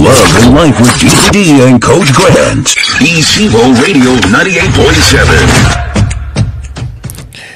Living Life with DD and Coach Grant. ECBO Radio 98.7.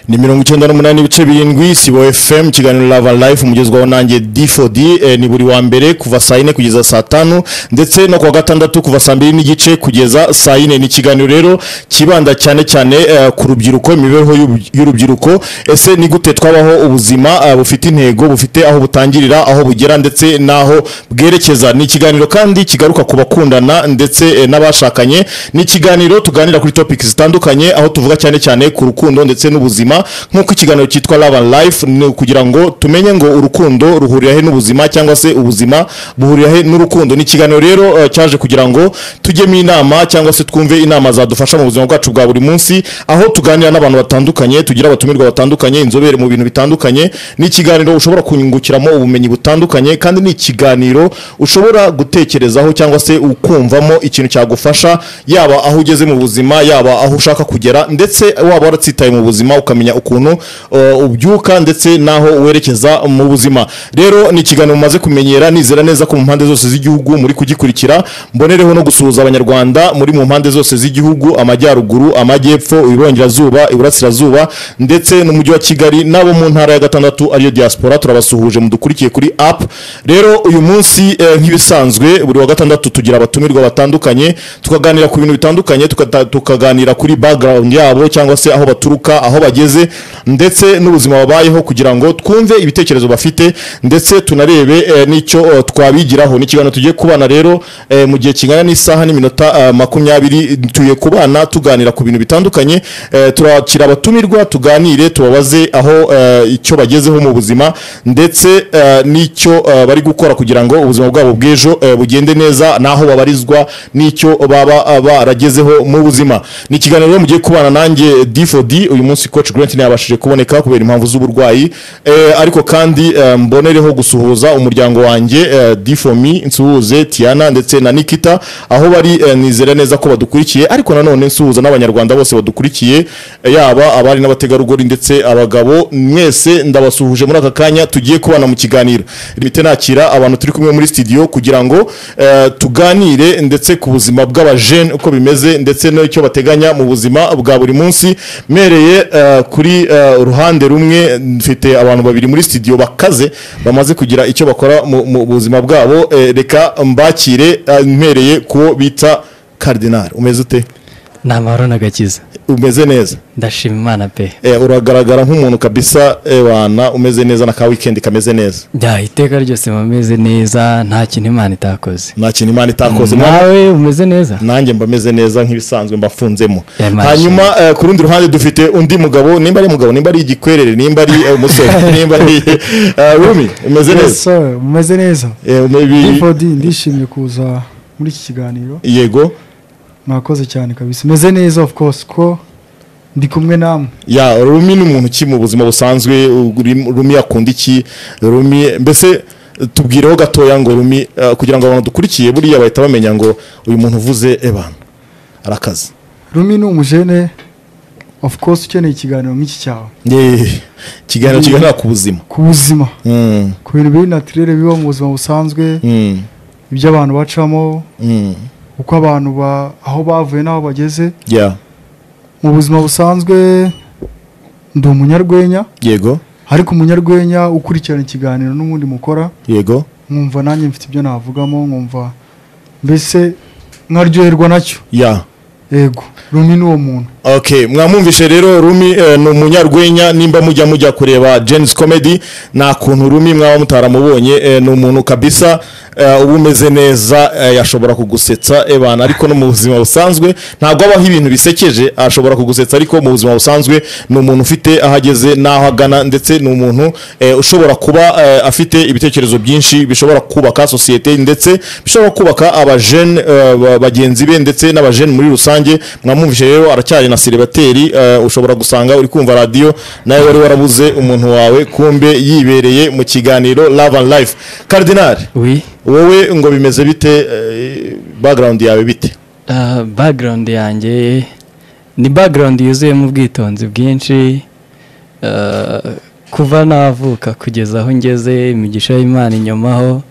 ni mirongo icyenda n'umunani ibice birindwi sibo fm kiganiro lava life umugezwaho nanjye d4d eh, ni buri wa mbere kuva saa yine kugeza saa tanu ndetse no kuwa gatandatu kuva saa mbiri n'igice kugeza saa yine ni ikiganiro rero kibanda cyane cyane eh, ku rubyiruko imibereho y'ub- y'urubyiruko ese ni gute twabaho ubuzima eh, bufite intego bufite aho butangirira aho bugera ndetse n'aho bwerekeza ni ikiganiro kandi kigaruka ku bakundana ndetse eh, n'abashakanye ni ikiganiro tuganira kuri topic zitandukanye aho tuvuga cyane cyane ku rukundo ndetse n'ubuzima nk'uko ikiganiro cyitwa Love and Life ni kugira ngo tumenye ngo urukundo ruhurira he n'ubuzima cyangwa se ubuzima buhurira he n'urukundo ni ikiganiro rero eh, cyaje kugira ngo tujyemo inama cyangwa se twumve inama zadufasha mu buzima bwacu bwa buri munsi aho tuganira n'abantu batandukanye tugira abatumirwa batandukanye inzobere mu bintu bitandukanye ni ikiganiro ushobora kungukiramo ubumenyi butandukanye kandi ni ikiganiro ushobora gutekerezaho cyangwa se ukumvamo ikintu cyagufasha yaba aho ugeze mu buzima yaba aho ushaka kugera ndetse waba waratsitaye mu buzima ukamenya ukuntu uh, ubyuka ndetse n'aho werekeza mu buzima rero ni ikiganiro mumaze kumenyera nizera neza ko mu mpande zose z'igihugu muri kugikurikira mbonereho no gusuhuza abanyarwanda muri mu mpande zose z'igihugu amajyaruguru amajyepfo iburengerazuba iburasirazuba ndetse n'umujyi wa kigali n'abo mu ntara ya gatandatu ariyo diaspora turabasuhuje mudukurikiye kuri app rero uyu munsi eh, nk'ibisanzwe buri wa gatandatu tugira abatumirwa batandukanye tukaganira ku bintu bitandukanye tukata- tukaganira kuri background yabo cyangwa se aho baturuka aho bageze ndetse n'ubuzima babayeho kugira ngo twumve ibitekerezo bafite ndetse tunarebe eh, n'icyo eh, twabigiraho ni ikiganiro tugiye kubana rero eh, mu gihe kingana n'isaha n'iminota eh, makumyabiri tuye kubana tuganira ku bintu bitandukanye eh, turakira abatumirwa tuganire tubabaze aho eh, icyo bagezeho mu buzima ndetse eh, n'icyo eh, bari gukora kugira ngo ubuzima bwabo bw'ejo eh, bugende neza n'aho babarizwa n'icyo baba eh, baragezeho mu buzima ni ikiganiro rero mugiye kubana nanjye D4D uyu munsi coach Grant ntiyabashije kuboneka kubera impamvu z'uburwayi eh, ariko kandi eh, mbonereho gusuhuza umuryango wanjye eh, D4Me nsuhuze Tiana ndetse na Nikita aho bari eh, nizera neza ko badukurikiye ariko nanone nsuhuza n'abanyarwanda bose badukurikiye eh, yaba abari n'abategarugori ndetse abagabo mwese ndabasuhuje muri aka kanya tugiye kubana mu kiganiro rimite nakira abantu turi kumwe muri studio kugira ngo eh, tuganire ndetse ku buzima bw'abajene uko bimeze ndetse n'icyo bateganya mu buzima bwa buri munsi mpereye eh, kuri eh, uruhande rumwe mfite abantu babiri muri studio bakaze bamaze kugira icyo bakora mu mu buzima bwabo eh, reka mbakire eh, mpereye kuwo bita Cardinal umeze ute ni amahoro n'agakiza umeze neza ndashima imana pe Eh, uragaragara nk'umuntu kabisa ewana umeze neza na ka weekend kameze neza jya iteka ryose muba mumeze neza nta kintu imana itakoze nta kintu imana itakoze mwa- nawe umeze neza nanjye mba meze neza nk'ibisanzwe mbafunzemo Ya, masha. hanyuma eh, ku rundi ruhande dufite undi mugabo nimba ari mugabo nimba ari igikwerere nimba ari eh, umusore nimba ari eh, rumi umeze Yes, neza sir. Mumeze neza Eh, umebi- D4D ndishimye kuza muri iki kiganiro yego mwakoze cyane kabisa meze neza of course ko ndi kumwe namwe ya rumi ni umuntu ki mu buzima busanzwe Uri- rumi akunda iki rumi mbese eh, tubwireho gatoya ngo rumi eh, kugira ngo abantu dukurikiye buriya bahita bamenya ngo uyu muntu uvuze ebana arakaze rumi ni umujene of course ukeneye ikiganiro nk'iki cyawe Eh, ikiganiro kiganira ku buzima ku buzima Mm, ku bintu biri natirere biba mu buzima busanzwe mm, ibyo abantu bacamo mm, uko abantu ba aho bavuye n'aho bageze ya mu buzima busanzwe ndi umunyarwenya yego ariko umunyarwenya ukurikirana ikiganiro n'ubundi mukora yego nkumva nanjye mfite ibyo navugamo nkumva mbese nkaryoherwa nacyo ya yego rumi ni uwo muntu okay mwamwumvishe rero rumi eh, ni umunyarwenya nimba mujya mujya kureba James comedy nta kuntu rumi mwaba mutaramubonye eh, ni umuntu kabisa eh, uba umeze neza eh, yashobora kugusetsa ebana ariko no mu buzima busanzwe ntabwo abaho ibintu bisekeje ashobora kugusetsa ariko mu buzima busanzwe ni umuntu ufite aho ageze n'aho agana ndetse ni umuntu eh, ushobora kuba eh, afite ibitekerezo byinshi bishobora kubaka sosiyete ndetse bishobora kubaka abajene eh, ba- bagenzi be ndetse n'abajene muri rusange mwamwumvishe rero aracyari na seribateri eh, ushobora gusanga uri kumva radiyo nawe wari warabuze umuntu wawe kumbe yibereye mu kiganiro love and life cardinal wi wowe ngo bimeze bite eh, background yawe bite background yanjye ni background yuzuyemo ubwitonzi bwinshi Ah, kuva navuka kugeza aho ngeze imigisha y'imana inyumaho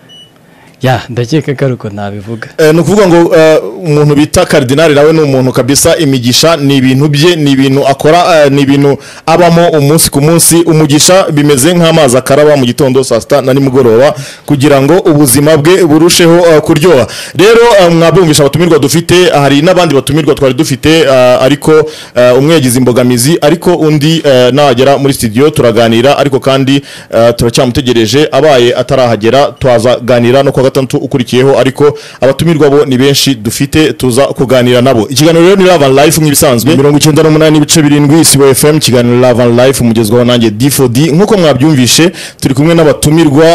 ya ndakeka ko ariko nabivuga Eh, ni ukuvuga ngo eh, umuntu bita karidinari nawe ni umuntu kabisa imigisha ni ibintu bye ni ibintu akora eh, ni ibintu abamo umunsi ku munsi umugisha bimeze nk'amazi akaraba mu gitondo saa sita na nimugoroba kugira ngo ubuzima bwe burusheho eh, kuryoha rero eh, mwabumvisha abatumirwa dufite hari n'abandi batumirwa twari dufite eh, ariko eh, umwe yagize imbogamizi ariko undi eh, nagera muri studio turaganira ariko kandi eh, turacyamutegereje abaye atarahagera twazaganira no kuwa gatandatu ukurikiyeho ariko abatumirwa bo ni benshi dufite tuza kuganira nabo ikiganiro rero ni Love and Life nk'ibisanzwe mirongo icyenda n'umunani ibice birindwi isibo FM ikiganiro Love and Life umugezwaho nanjye D4D nk'uko mwabyumvishe turi kumwe n'abatumirwa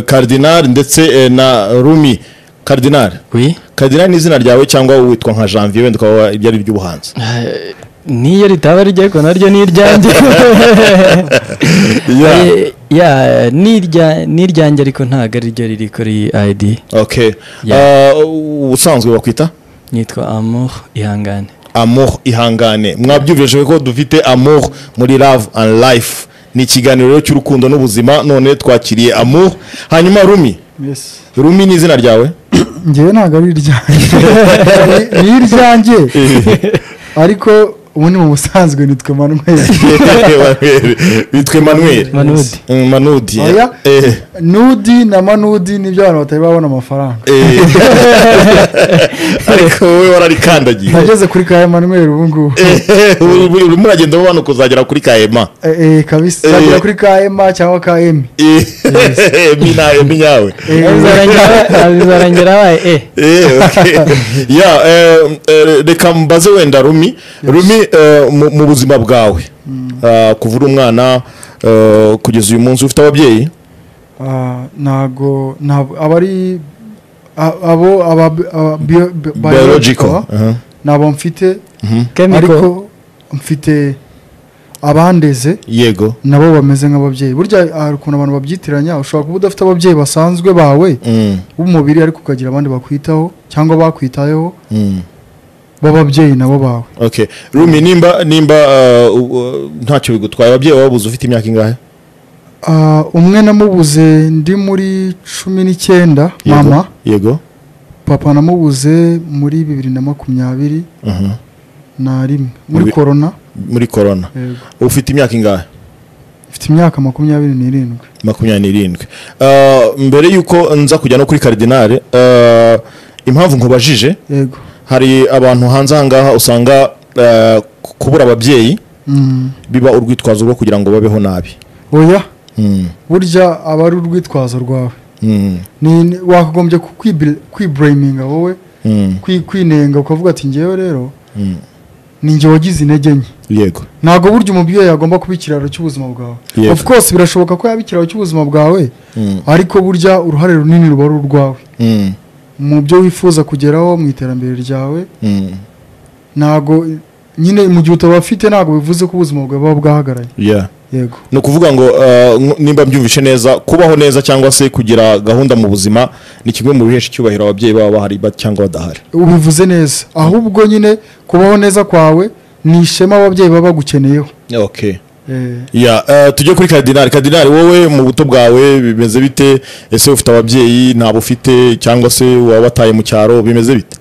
Cardinal ndetse eh, na Rumi Cardinal wi Cardinal ni izina ryawe cyangwa witwa nka Janvier wenda ukaba ibyo ari iby'ubuhanzi Eh, n'iyo ritaba rijya ariko naryo ni iryanjye Eh, ya ni irya- ni iryanjye ariko ntabwo ari ryo riri kuri ID okay Yeah. Eh, ubusanzwe bakwita nitwa Amour Ihangane amour ihangane mwabyumvije ko dufite amour muri love and life ni ikiganiro rero cy'urukundo n'ubuzima none twakiriye amour hanyuma rumi Yes. rumi ni izina ryawe ngewe ntabwo ari iryanjye Ni- ni iryanjye ariko ubu ni mu busanzwe nitwe manuel witwa emmanuel Manudi. Mm, manudi Oya. Eh, nudi na manudi nibyo abantu batari babona amafaranga eh. ariko wowe wararikandagiye nageze kuri ka manuel ubu ngubu Eh, uri- urimo uragenda ubona kuzagera kuri kahema Eh, eh, kabisa Eh. zagera kuri ka ema cyangwa ka emi Eh, emi na- emi nyawe Eh, Abizarangira- abizarangira abaye eh Eh, okay. Ya, eh, eh, reka mbaze wenda rumi rumi eh, mu- mu buzima bwawe Ah, kuva uri umwana eh, kugeza uyu munsi ufite ababyeyi Ah, ntago ntabwo aba ari a- abo aba aba- bio- bi- biological biological, ntabwo mfite Chemical. ariko mfite abandeze yego nabo bameze nk'ababyeyi burya hari ukuntu abantu babyitiranya ushobora kuba udafite ababyeyi basanzwe bawe Mm, w'umubiri ariko ukagira abandi bakwitaho cyangwa bakwitayeho mm. b'ababyeyi nabo bawe okay rumi nimba nimba ah, u- u- ntacyo bigutwaye ababyeyi wabuze ufite imyaka ingahe Ah, umwe namubuze ndi muri cumi n'icyenda Yego, mama yego papa namubuze muri bibiri na makumyabiri Mhm. na rimwe muri Muri- korona muri korona yego ufite imyaka ingahe mfite imyaka makumyabiri n'irindwi makumyabiri n'irindwi Ah, mbere y'uko nza kujya no kuri karidinari impamvu nkubajije yego hari abantu hanze ahangaha usanga eh, ku- kubura ababyeyi Mm. biba urwitwazo rwo kugira ngo babeho nabi oya Mm, burya aba ari urwitwazo rwawe mm, Ni- ni- wakagombye ku- kwibl- kwiblaminga wowe mm, kwi- kwinenga ukavuga ati ngewe rero mm. ni njye wagize intege nke yego ntabwo burya umubyeyi yagomba kuba ikiraro cy'ubuzima bwawe Yego. of course birashoboka ko yaba ikiraro cy'ubuzima bwawe Mm, ariko burya uruhare runini ruba ari urwawe mm, mu byo wifuza kugeraho mu iterambere ryawe mm. ntabwo nyine mu gihe utabafite ntabwo bivuze ko ubuzima bwawe buba bwahagaraye Yeah. yego ni ukuvuga ngo eh, nk- nimba mbyumvishe neza kubaho neza cyangwa se kugira gahunda mu buzima ni kimwe mu bihesha icyubahiro ababyeyi baba bahari ba- cyangwa badahari ubivuze neza ahubwo nyine kubaho neza kwawe ni ishema ababyeyi baba bagukeneyeho okay. Eh, Ya, eh, tujye kuri kadinari kadinari wowe mu buto bwawe bimeze bite ese ufite ababyeyi ntabo ufite cyangwa se waba wataye mu cyaro bimeze bite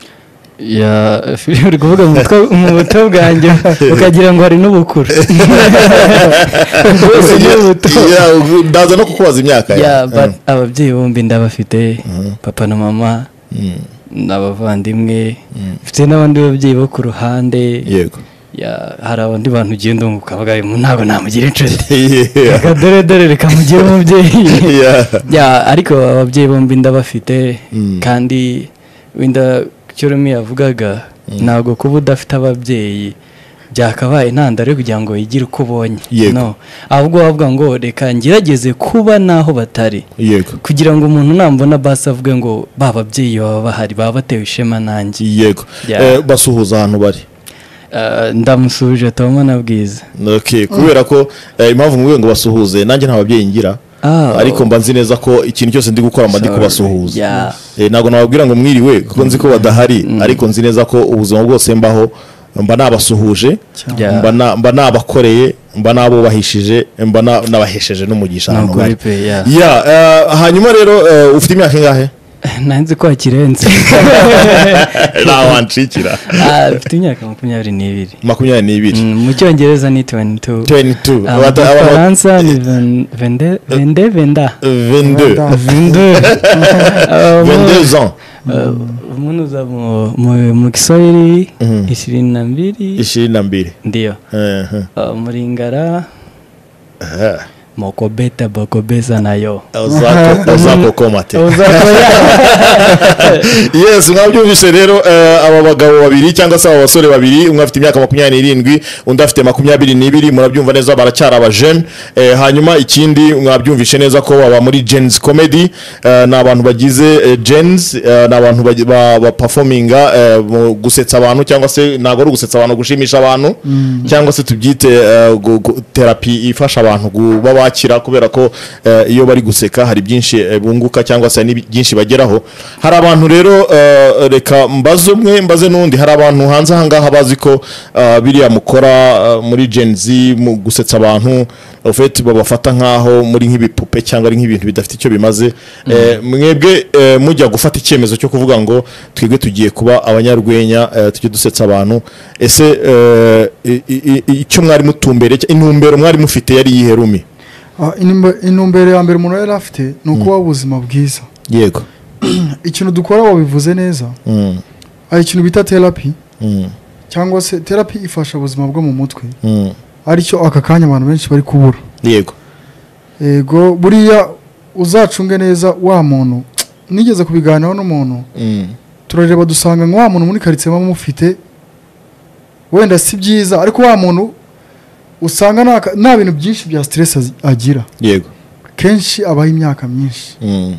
ya filime uri kuvuga mu mutwe- mu buto bwanjye ukagira ngo hari n'ubukuru bwose ni ubuto Ya, ndaza no kukubaza imyaka ya ya but ababyeyi bombi ndabafite papa na mama Mm, n'abavandimwe mfite n'abandi babyeyi bo ku ruhande yego ya hari abandi bantu ugenda wunguka bavuga "Uyu muntu ntabwo namugira inshuti Yeah. reka dore dore reka mugire umubyeyi Yeah. ya ariko ababyeyi bombi ndabafite Mm. kandi wenda icyo rumi yavugaga ntabwo kuba udafite ababyeyi byakabaye intandaro yo kugira ngo wigire uko ubonye Yego. no ahubwo wavuga ngo reka ngerageze kuba n'aho batari yego kugira ngo umuntu nambona basi avuge ngo ba babyeyi baba bahari baba batewe ishema nanjye yego Yeah. Eh, basuhuza ahantu bari Eh, ndamusubije tomo na bwiza okay kubera ko eh, impamvu mvuye ngo basuhuze nanjye nta babyeyi ngira Ah. ariko mba nzi neza ko ikintu cyose ndi gukora mba ndi Sorry. kubasuhuza Yeah. Eh, ntabwo nababwira ngo mwiriwe kuko nzi ko badahari ariko nzi neza ko ubuzima bwose mbaho mba nabasuhuje Yeah. mba na- mba nabakoreye mba nabubahishije mba na- nabahesheje n'umugisha Ni ahantu ukuri bari pe, yeah. Yeah, eh, hanyuma rero eh, ufite imyaka ingahe nanzi ko hakirenze nta wancikira Ah, mfite imyaka makumyabiri n'ibiri makumyabiri n'ibiri Mm, mu cyongereza ni 22 tuweni tu Ah, mu gifaransa ni ven- vende- vende venda vende Ah, mu- vende zan ah, umunuza mu- mu- mu kiswahili Mhm. ishirini na mbili ishirini na mbili ndio Ehe. Ah, mlingara Aha. mokobeta bokobeza nayo Uzako- uzakokoma te yes mwabyumvise rero eh, aba bagabo babiri cyangwa se aba basore babiri umwe afite imyaka makumyabiri n'irindwi undi afite makumyabiri n'ibiri murabyumva neza baracyari abajene eh, hanyuma ikindi mwabyumvishe neza ko baba muri gens comedy eh, ni abantu bagize eh, gens eh, ni abantu bagi- ba- bapafominga eh, mu gusetsa abantu cyangwa se ntabwo ari ugusetsa abantu gushimisha abantu cyangwa se tubyite eh, gu- gu- terapi ifasha abantu kuba bakira kubera ko eh, iyo bari guseka hari byinshi eh, bunguka cyangwa se hari n'ibi- byinshi bageraho hari abantu rero eh, reka mbaze umwe mbaze n'undi hari abantu hanze ahangaha bazi ko eh, biriya mukora eh, muri Gen Z mu gusetsa abantu en fait babafata nkaho muri nk'ibipupe cyangwa ari nk'ibintu bidafite icyo bimaze Eh, mwebwe eh, mujya gufata icyemezo cyo kuvuga ngo twebwe tugiye kuba abanyarwenya eh, tujye dusetsa abantu ese eh, i- i- i- icyo mwari mutumbere intumbero mwari mufite yari iyihe rumi Ah, inumbe- intumbero ya mbere umuntu yari afite ni ukubaho ubuzima bwiza yego ikintu dukora wabivuze neza Mm, hari ikintu bita terapi mm, cyangwa se terapi ifasha ubuzima bwo mu mutwe mm. aricyo aka kanya abantu benshi bari kubura yego yego buriya uzacunge neza wa muntu nigeze kubiganiraho n'umuntu Mm, turareba dusanga nka wa muntu muri karitsiye muba mufite wenda si byiza ariko wa muntu usanga nta ka- nta bintu byinshi bya siteresi azi- agira yego kenshi abaho imyaka myinshi Mm,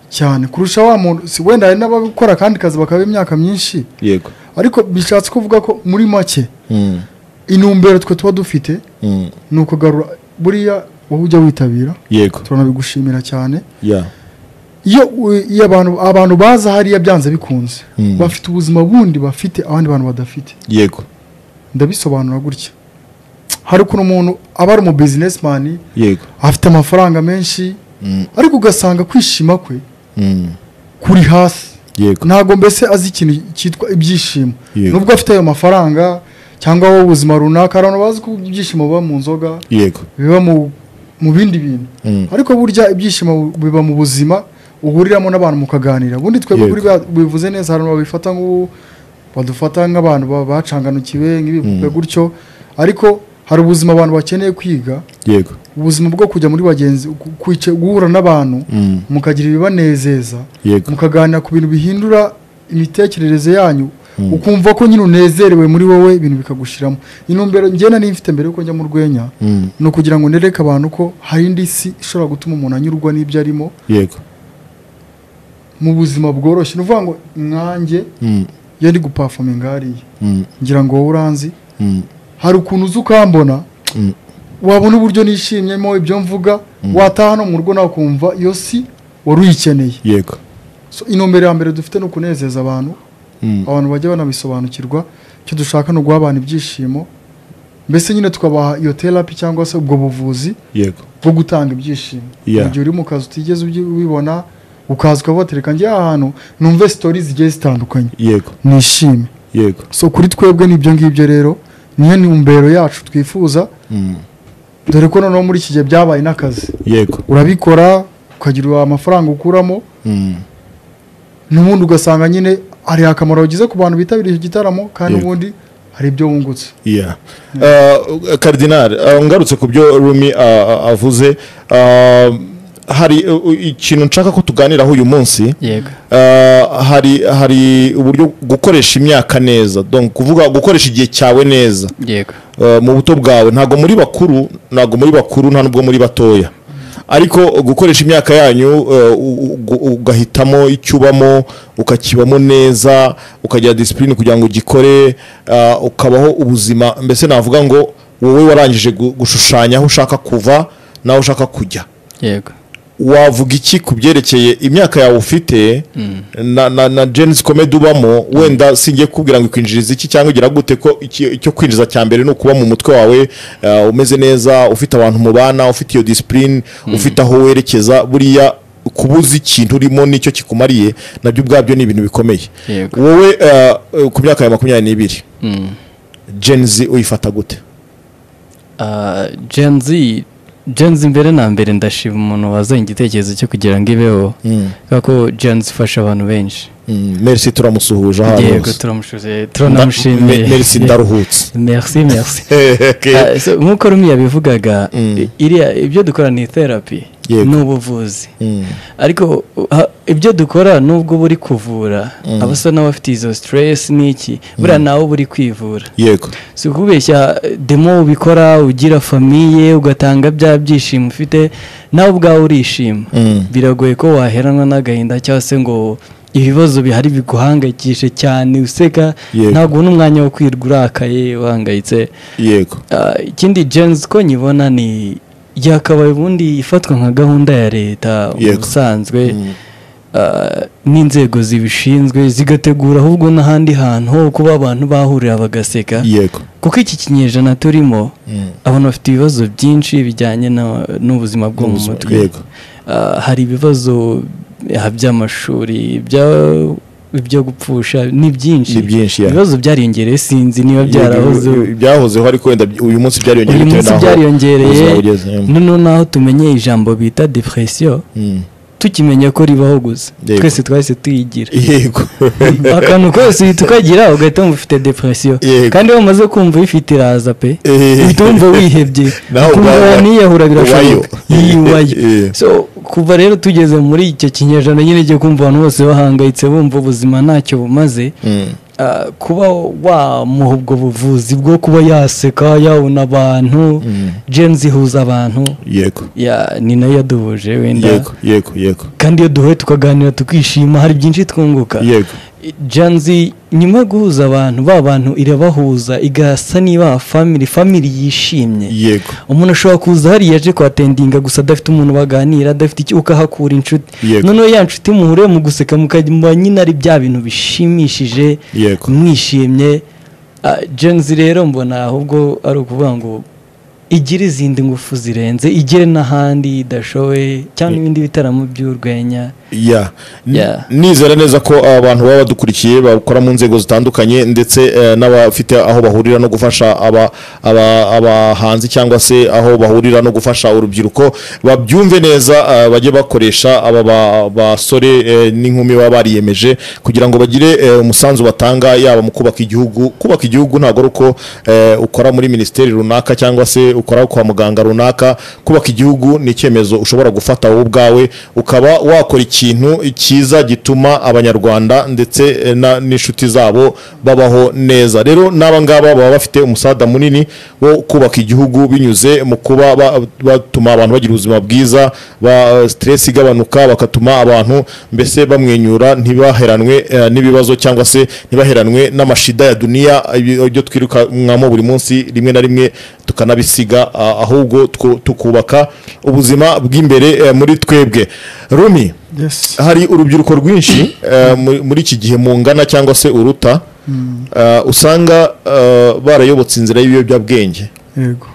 cyane kurusha wa muntu si wenda hari n'abakora akandi kazi bakaba imyaka myinshi yego ariko bishatse kuvuga ko muri make Mm, intumbero twe tuba dufite mm, ni ukugarura buriya wowe ujya witabira yego turanabigushimira cyane ya iyo u- iyo abantu abantu baza hariya byanze bikunze Mm. bafite ubuzima bundi bafite abandi bantu badafite yego ndabisobanura gutya hari ukuntu umuntu aba ari umu businessman yego afite amafaranga menshi Mm, ariko ugasanga kwishima kwe mm, kuri hasi yego ntabwo mbese azi ikintu cyitwa ibyishimo Yego. nubwo afite ayo mafaranga cyangwa wowe ubuzima runaka hari abantu bazi ko ibyishimo biba mu nzoga yego biba mu mu bindi bintu Mm. ariko burya ibyishimo biba mu buzima uhuriramo n'abantu mukaganira ubundi twebwe Yego. kuri ba- bivuze neza hari abantu babifata nk'ubu badufata nk'abantu ba- bacanganukiwe nk'ibipupe gutyo ariko hari ubuzima abantu bakeneye kwiga yego ubuzima bwo kujya muri bagenzi ku- kwica- guhura n'abantu Mm, mukagira ibibanezeza yego mukaganira ku bintu bihindura imitekerereze yanyu ukumva ko nyine unezerewe muri wowe ibintu bikagushiramo intumbero ngena niyo mfite mbere yuko njya mu rwenya Mm, ni ukugira ngo nereke abantu ko hari indi si ishobora gutuma umuntu anyurwa n'ibyo arimo yego mu buzima bworoshye ni ukuvuga ngo nkanjye Mm, iyo ndi gupafominga hariya mm, ngira ngo wowe uranzi mm, hari ukuntu uza ukambona mm, wabona uburyo nishimyemo ibyo mvuga wataha no mu rugo nawe ukumva iyo si wari uyikeneye yego So, intumbero ya mbere dufite ni ukunezeza abantu Mm, abantu bajya banabisobanukirwa icyo dushaka ni uguha abantu ibyishimo mbese nyine tukabaha iyo terapi cyangwa se ubwo buvuzi yego bwo gutanga ibyishimo Yeah. mu gihe uri mu kazi utigeze ubyi- ubibona ukaza ukabatereka njye aha hantu numve sitori zigiye zitandukanye yego nishime yego so kuri twebwe ni ibyo ngibyo rero niyo ntumbero yacu twifuza Mm, dore ko noneho muri iki gihe byabaye n'akazi yego urabikora ukagira amafaranga ukuramo Mm, n'ubundi ugasanga nyine hari akamaro wagize ku bantu bitabiriye icyo gitaramo kandi Yego. ubundi hari ibyo wungutse yeah. Uh, karidinari uh, ngarutse ku byo rumi uh, uh, avuze uh, hari uh, uh, ikintu nshaka ko tuganiraho uyu munsi yego Uh, hari hari uburyo gukoresha imyaka neza donc kuvuga gukoresha igihe cyawe neza yego Uh, mu buto bwawe ntabwo muri bakuru ntabwo muri bakuru nta nubwo muri batoya ariko gukoresha imyaka yanyu uh, u- u- ugahitamo icyo ubamo ukakibamo neza ukagira disipurine kugira ngo ugikore uh, ukabaho ubuzima mbese navuga ngo wowe warangije gu- gushushanya aho ushaka kuva n'aho ushaka kujya yego wavuga iki ku byerekeye imyaka yawe ufite na na na jenisi komedi ubamo wenda singiye kubwira ngo ikwinjiriza iki cyangwa ugira gute ko iki- icyo kwinjiza cya mbere ni ukuba mu mutwe wawe uh, umeze neza ufite abantu mubana ufite iyo disipurine ufite aho werekeza buriya kubuza ikintu urimo nicyo kikumariye nabyo ubwabyo ni ibintu bikomeye Yego. wowe eh, eh, ku myaka ya makumyabiri n'ibiri gen z uyifata gute genzi genzi mbere na mbere ndashima umuntu wazanye igitekerezo cyo kugira ngo ibeho kubera ko genzi ifasha abantu benshi Mm, merci turamusuhuje aho ari yego hose turamushuje Nda- turanamushimiye me- merci ndaruhutse merci merci Okay. Ah, so, nk'uko rumiya bivugaga Mm. i- iriya ibyo dukora ni therapy Yego. ni ubuvuzi Mm, ariko uh, ha- ibyo dukora nubwo buri kuvura Mm. abasa n'abafite izo stress n'iki buriya nawe buri kwivura yego si ukubeshya eh, demo ubikora ugira famiye ugatanga bya byishimo ufite nawe ubwawe urishima Mm. biragoye ko waheranwa n'agahinda cyangwa se ngo ibibazo bihari biguhangayikishe cyane useka Yego. ntabwo ubona umwanya wo kwirwa urakaye uhangayitse yego Ah, ikindi jenzi ko nyibona ni yakabaye ubundi ifatwa nka gahunda ya leta mu Yego. busanzwe Mm. ah, n'inzego zibishinzwe zigategura ahubwo n'ahandi hantu ho kuba abantu bahurira bagaseka yego kuko iki kinyejana turimo Mm. abantu bafite ibibazo byinshi bijyanye na- n'ubuzima bwo mu Ubuzima- mutwe yego. Ah, hari ibibazo ah, by'amashuri ibya- ibyo gupfusha ni byinshi Ni byinshi, yeah. ibibazo byariyongereye sinzi niba byarahoze Yego, byahozeho ariko wenda uyu munsi byariyongereye uyu bitewe munsi n'aho byariyongereye ubuzima bugeze. Mm. noneho naho tumenye ijambo bita depresiyo Mm. tukimenya ko ribaho gusa Yego. twese twahise tuyigira yego akantu kose uhita ukagira ugahita wumva ufite depresiyo Yego. kandi iyo umaze kumva uyifite iraza pe Eh. uhita wumva wihebye Nawe kumva ubwawe waniyahura birashoboka ubayo. Iyo ubayo Eh. so kuva rero tugeze muri icyo kinyejana nyine igiye kumva abantu bose bahangayitse bumva ubuzima ntacyo bumaze Mm. ah, kuba wamuha ubwo buvuzi bwo kuba yaseka yabona abantu jenzi ihuza abantu yego ya ni nayo yaduhuje wenda yego yego yego kandi iyo duhuye tukaganira tukishima hari byinshi twunguka yego janzi nyuma yo guhuza abantu ba bantu irabahuza igasa niba family family yishimye yego umuntu ashobora kuza hariya aje kuhatendinga gusa adafite umuntu baganira adafite icyo ukahakura inshuti Yego. noneho ya nshuti muhure mu guseka mukajya nyine ari bya bintu bishimishije Yego. mwishimye Ah, janzi rero mbona ahubwo ari ukuvuga ngo igire izindi ngufu zirenze igere n'ahandi idashoboye cyangwa ibindi bitaramo by'urwenya ya N- Yeah. nizera neza ko abantu baba badukurikiye bakora mu nzego zitandukanye ndetse eh, n'abafite aho bahurira no gufasha aba- aba- abahanzi cyangwa se aho bahurira no gufasha urubyiruko babyumve neza eh, bajye bakoresha aba ba- basore eh, n'inkumi baba bariyemeje kugira ngo bagire eh, umusanzu batanga yaba mu kubaka igihugu kubaka igihugu ntabwo ari uko eh, ukora muri minisiteri runaka cyangwa se ukora kwa muganga runaka kubaka igihugu ni icyemezo ushobora gufata wowe ubwawe ukaba wakora ikintu cyiza gituma abanyarwanda ndetse eh, na- n'inshuti zabo babaho neza rero n'aba ngaba baba bafite umusada munini wo kubaka igihugu binyuze mu kuba ba- batuma abantu bagira ubuzima bwiza ba stress igabanuka bakatuma abantu mbese bamwenyura ntibaheranwe eh, n'ibibazo cyangwa se ntibaheranwe n'amashida ya duniya ibi- ibyo twirukanwamo buri munsi rimwe na rimwe tukanabisiga ah, ahubwo twu- tukubaka ubuzima bw'imbere eh, muri twebwe rumi Yes. hari urubyiruko rwinshi eh, mu- muri iki gihe mungana cyangwa se uruta eh, usanga eh, barayobotse inzira y'ibiyobyabwenge yego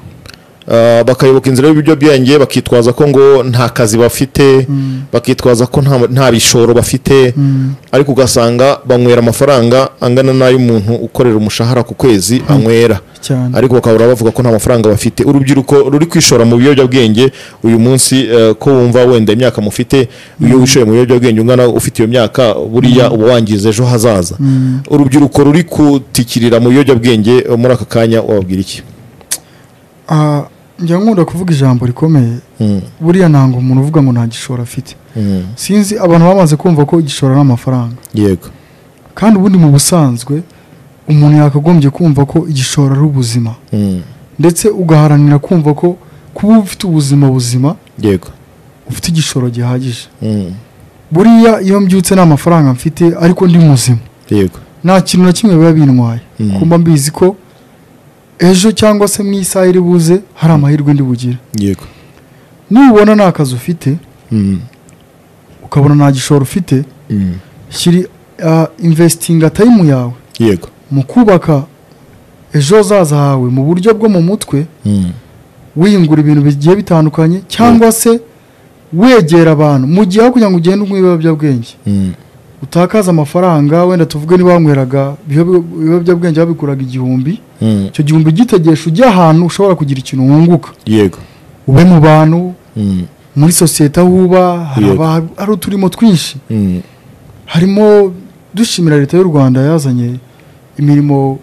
Uh, bakayoboka inzira y'ibiyobyabwenge bakitwaza ko ngo nta kazi bafite bakitwaza ko nta, nta bishoro bafite ariko ugasanga banywera amafaranga angana n'ay'umuntu ukorera umushahara ku kwezi anywera cyane ariko bakahora bavuga ko nta mafaranga bafite urubyiruko ruri kwishora mu biyobyabwenge uyu munsi eh, ko wumva wenda imyaka mufite iyo wishoye mu biyobyabwenge ungana ufite iyo myaka buriya uba wangiza ejo hazaza urubyiruko ruri kutikirira mu biyobyabwenge eh, muri aka kanya wababwira iki Ah, njya nkunda kuvuga ijambo rikomeye Mm, buriya ntabwo umuntu uvuga ngo nta gishoro afite mm, sinzi abantu bamaze kumva ko igishoro ari amafaranga yego kandi ubundi mu busanzwe umuntu yakagombye kumva ko igishoro ari ubuzima Mm, ndetse ugaharanira kumva ko kuba ufite ubuzima buzima yego ufite igishoro gihagije Mm, buriya iyo mbyutse nta mafaranga mfite ariko ndi muzima yego nta kintu na kimwe biba bintwaye Mm. kumba mbizi ko ejo cyangwa se mu isaha iri buze hari amahirwe ndi bugire yego nubona nta kazi ufite Mm, ukabona nta gishoro ufite mm, shyira ah, investinga tayimu yawe yego mu kubaka ejo hazaza hawe mu buryo bwo mu mutwe Mm, wiyungura ibintu bigiye bitandukanye cyangwa se wegera abantu mu gihe aho kugira ngo ugende unywa ibiyobyabwenge Mm. utakaza amafaranga wenda tuvuge niba wanyweraga ibiyob- ibiyobyabwenge babikuraga igihumbi Mm. icyo gihumbi gitegesha ujye ahantu ushobora kugira ikintu wunguka yego ube mu bantu Mm. muri sosiyete aho uba hari Yego. aba- hari uturimo twinshi Mm. harimo dushimira leta y'u rwanda yazanye imirimo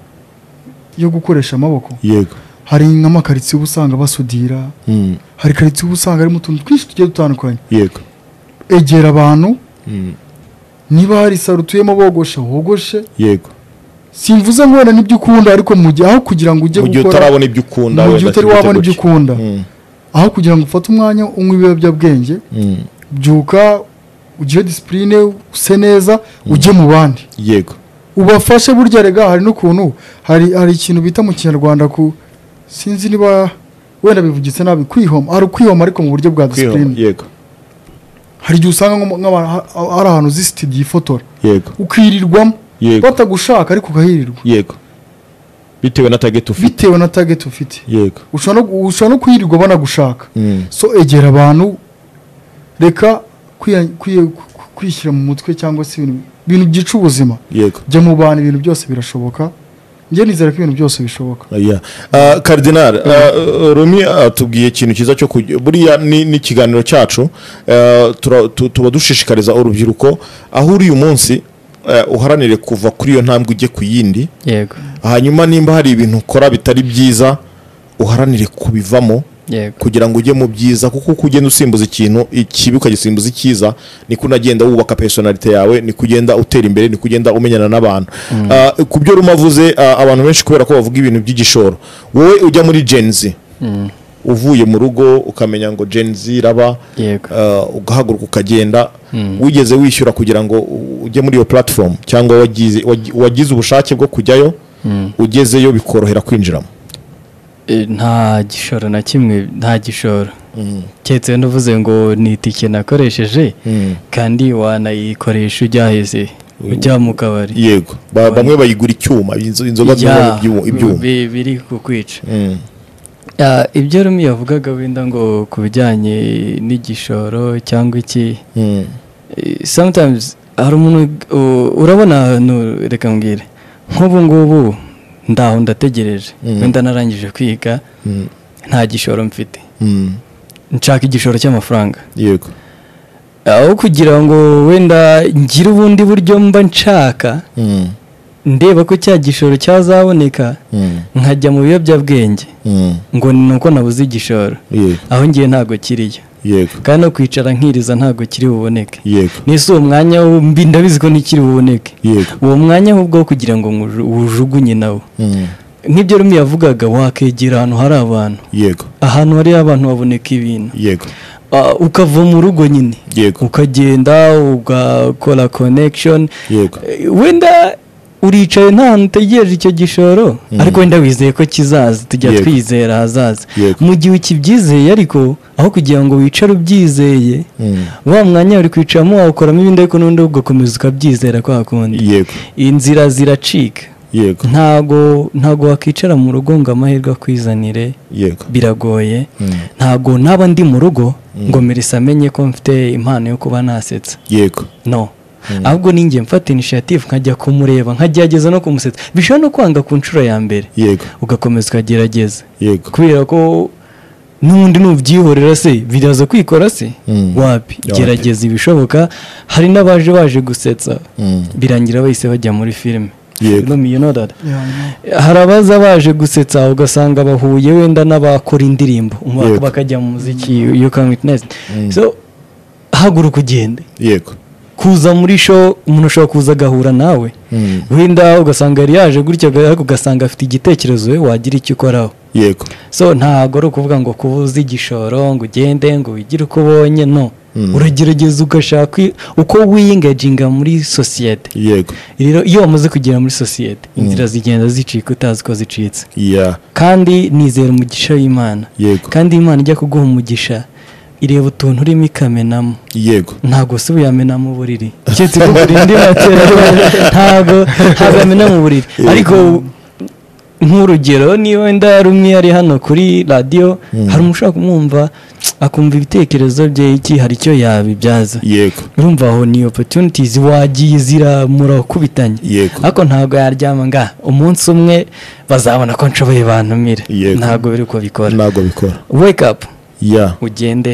yo gukoresha amaboko yego hari nk'amakaritsiye uba usanga basudira Mm. hari karitsiye uba usanga harimo utuntu twinshi tugiye dutandukanye yego egera abantu Mm. niba hari saro utuyemo bogosha wogoshe yego simvuze ngo wenda n'ibyo ukunda ariko mu gihe aho kugira ngo ujye mu gihe gukora utarabona ibyo ukunda mu gihe wenda utari kimeze wabona ibyo gutya. ukunda Mm. aho kugira ngo ufate umwanya unywe ibiyobyabwenge Mm. byuka ugire disipurine use neza ujye mu bandi yego ubafashe burya rega hari n'ukuntu hari hari ikintu bita mu kinyarwanda ku sinzi niba wenda bivugitse nabi kwihoma hari ukwihoma ariko mu buryo bwa kwihoma disipurine yego hari igihe usanga nko mu- nk'abantu ha- hari ahantu uzi sitidiyo ifotora yego ukirirwamo Yego. batagushaka ariko ukahirirwa yego bitewe na target ufite bitewe na target ufite yego ushobora no- ushobora no kuhirirwa banagushaka Mm. so egera abantu reka kwiya- kwiye- ku- kwishyira mu mutwe cyangwa se ibintu ibintu byica ubuzima yego jya mu bantu ibintu byose birashoboka njye nizera ko ibintu byose bishoboka Yeah. Uh, Cardinal uh, Rumi atubwiye ikintu cyiza cyo kujya buriya ni ni ikiganiro cyacu uh, tura- tu- tuba dushishikariza urubyiruko aho uri uyu munsi uh, uharanire kuva kuri iyo ntambwe ujye ku yindi yego hanyuma nimba hari ibintu ukora bitari byiza uharanire kubivamo yego kugira ngo ujye mu byiza kuko uko ugenda usimbuza ikintu ikibi ukagisimbuza icyiza niko unagenda wubaka personalite yawe niko ugenda utera imbere niko ugenda umenyana n'abantu Ah, ku byo ruma avuze ah, abantu benshi kubera ko bavuga ibintu by'igishoro wowe ujya muri genzi uvuye mu rugo ukamenya ngo genzi iraba Yego. ah, ugahaguruka ukagenda wigeze wishyura kugira ngo u- ujye muri iyo platform cyangwa wagize- wagi- wagize ubushake bwo kujyayo ugezeyo bikorohera kwinjiramo E, nta gishoro na kimwe nta gishoro keretse navuze ngo ni itike nakoresheje kandi wanayikoresha ujya heze ujya mu kabari yego Ba- bamwe bayigura icyuma inzo- inzoga Ya, zirimo ibyu- ibyuma bi- biri kukwica Mm, Ah, ibyo rumi yavugaga wenda ngo ku bijyanye n'igishoro cyangwa iki mm, eh, sometimes hari umuntu u- urabona ahantu reka mbwire nk'ubu ngubu ndaho ndategereje Mm. wenda narangije kwiga mm, nta gishoro mfite mm, nshaka igishoro cy'amafaranga yego aho kugira ngo wenda ngire ubundi buryo mba nshaka Mm, ndeba ko cya gishoro cyazaboneka mm, nkajya mu biyobyabwenge mm, ngo ni uko nabuze igishoro yego aho ngiye ntabwo kiriyo yego kandi no kwicara nkiriza ntabwo kiri buboneke yego n'ese uwo mwanya wo mbi ndabizi ko ntikiri buboneke yego uwo mwanya ahubwo wo kugira ngo ngu- wujugunye nawo Mm, nk'ibyo rumi yavugaga wakegera ahantu hari abantu yego ahantu hari abantu haboneka ibintu yego Ah, ukava mu rugo nyine yego ukagenda ugakora connection yego Eh, wenda uricaye nta hantu utegereje icyo gishoro ariko wenda wizeye ko kizaza tujya Yego. twizera hazaza Yego. mu gihe ukibyizeye ariko aho kugira ngo wicare ubyizeye Mm, wa mwanya uri kwicaramo wawukoramo ibindi ariko n'undi ugakomeza ukabyizera kwa kundi yego inzira ziracika yego ntago ntago wakwicara mu rugo ngo amahirwe akwizanire yego biragoye Mm, ntago naba ndi mu rugo ngo merisa amenye ko mfite impano yo kuba nasetsa yego no ahubwo ninjye mfata initiative nkajya kumureba nkagerageza no kumusetsa bishobora no kwanga ku nshuro ya mbere yego ugakomeza ukagerageza yego kubera ko n'undi nubyihorera se biraza kwikora se Mm. wapi Wapi. gerageza ibishoboka hari n'abaje baje gusetsa Mm, birangira bahise bajya muri filime Yego. Filime, you know that. Yeah, I know. hari abaza baje gusetsa ugasanga bahuye wenda n'abakora indirimbo umva- Yego. bakajya mu muziki you can witness so haguruka ugende yego kuza muri show umuntu ashobora kuza agahura nawe Mm, wenda ugasanga yari yaje gutya ariko ugasanga afite igitekerezo we wagira icyo ukoraho yego so ntabwo ari ukuvuga ngo kubuze igishoro ngo ugende ngo wigire uko ubonye no Mm. uragerageza ugashaka i- uko wiyingaginga muri sosiyete yego rero iyo wamaze kugera muri sosiyete inzira zigenda zicika utazi ko zicitse yeah, kandi nizera umugisha w'imana yego kandi imana ijya kuguha umugisha ireba utuntu urimo ikamenamo yego ntabwo si uyamena mu buriri keretse ko burindi matera ntabwo ntabwo amena mu buriri ariko nk'urugero niyo wenda rumwe ari hano kuri radiyo hari umushaka kumwumva akumva ibitekerezo bye iki hari icyo yabibyaza yego urumva aho ni opportunities wagiye ziramurokubitanye Yego. ariko ntabwo yaryama nga umunsi umwe bazabona ko nshoboye bantumire Yego. ntabwo biri uko bikora ntabwo bikora wake up ya ugende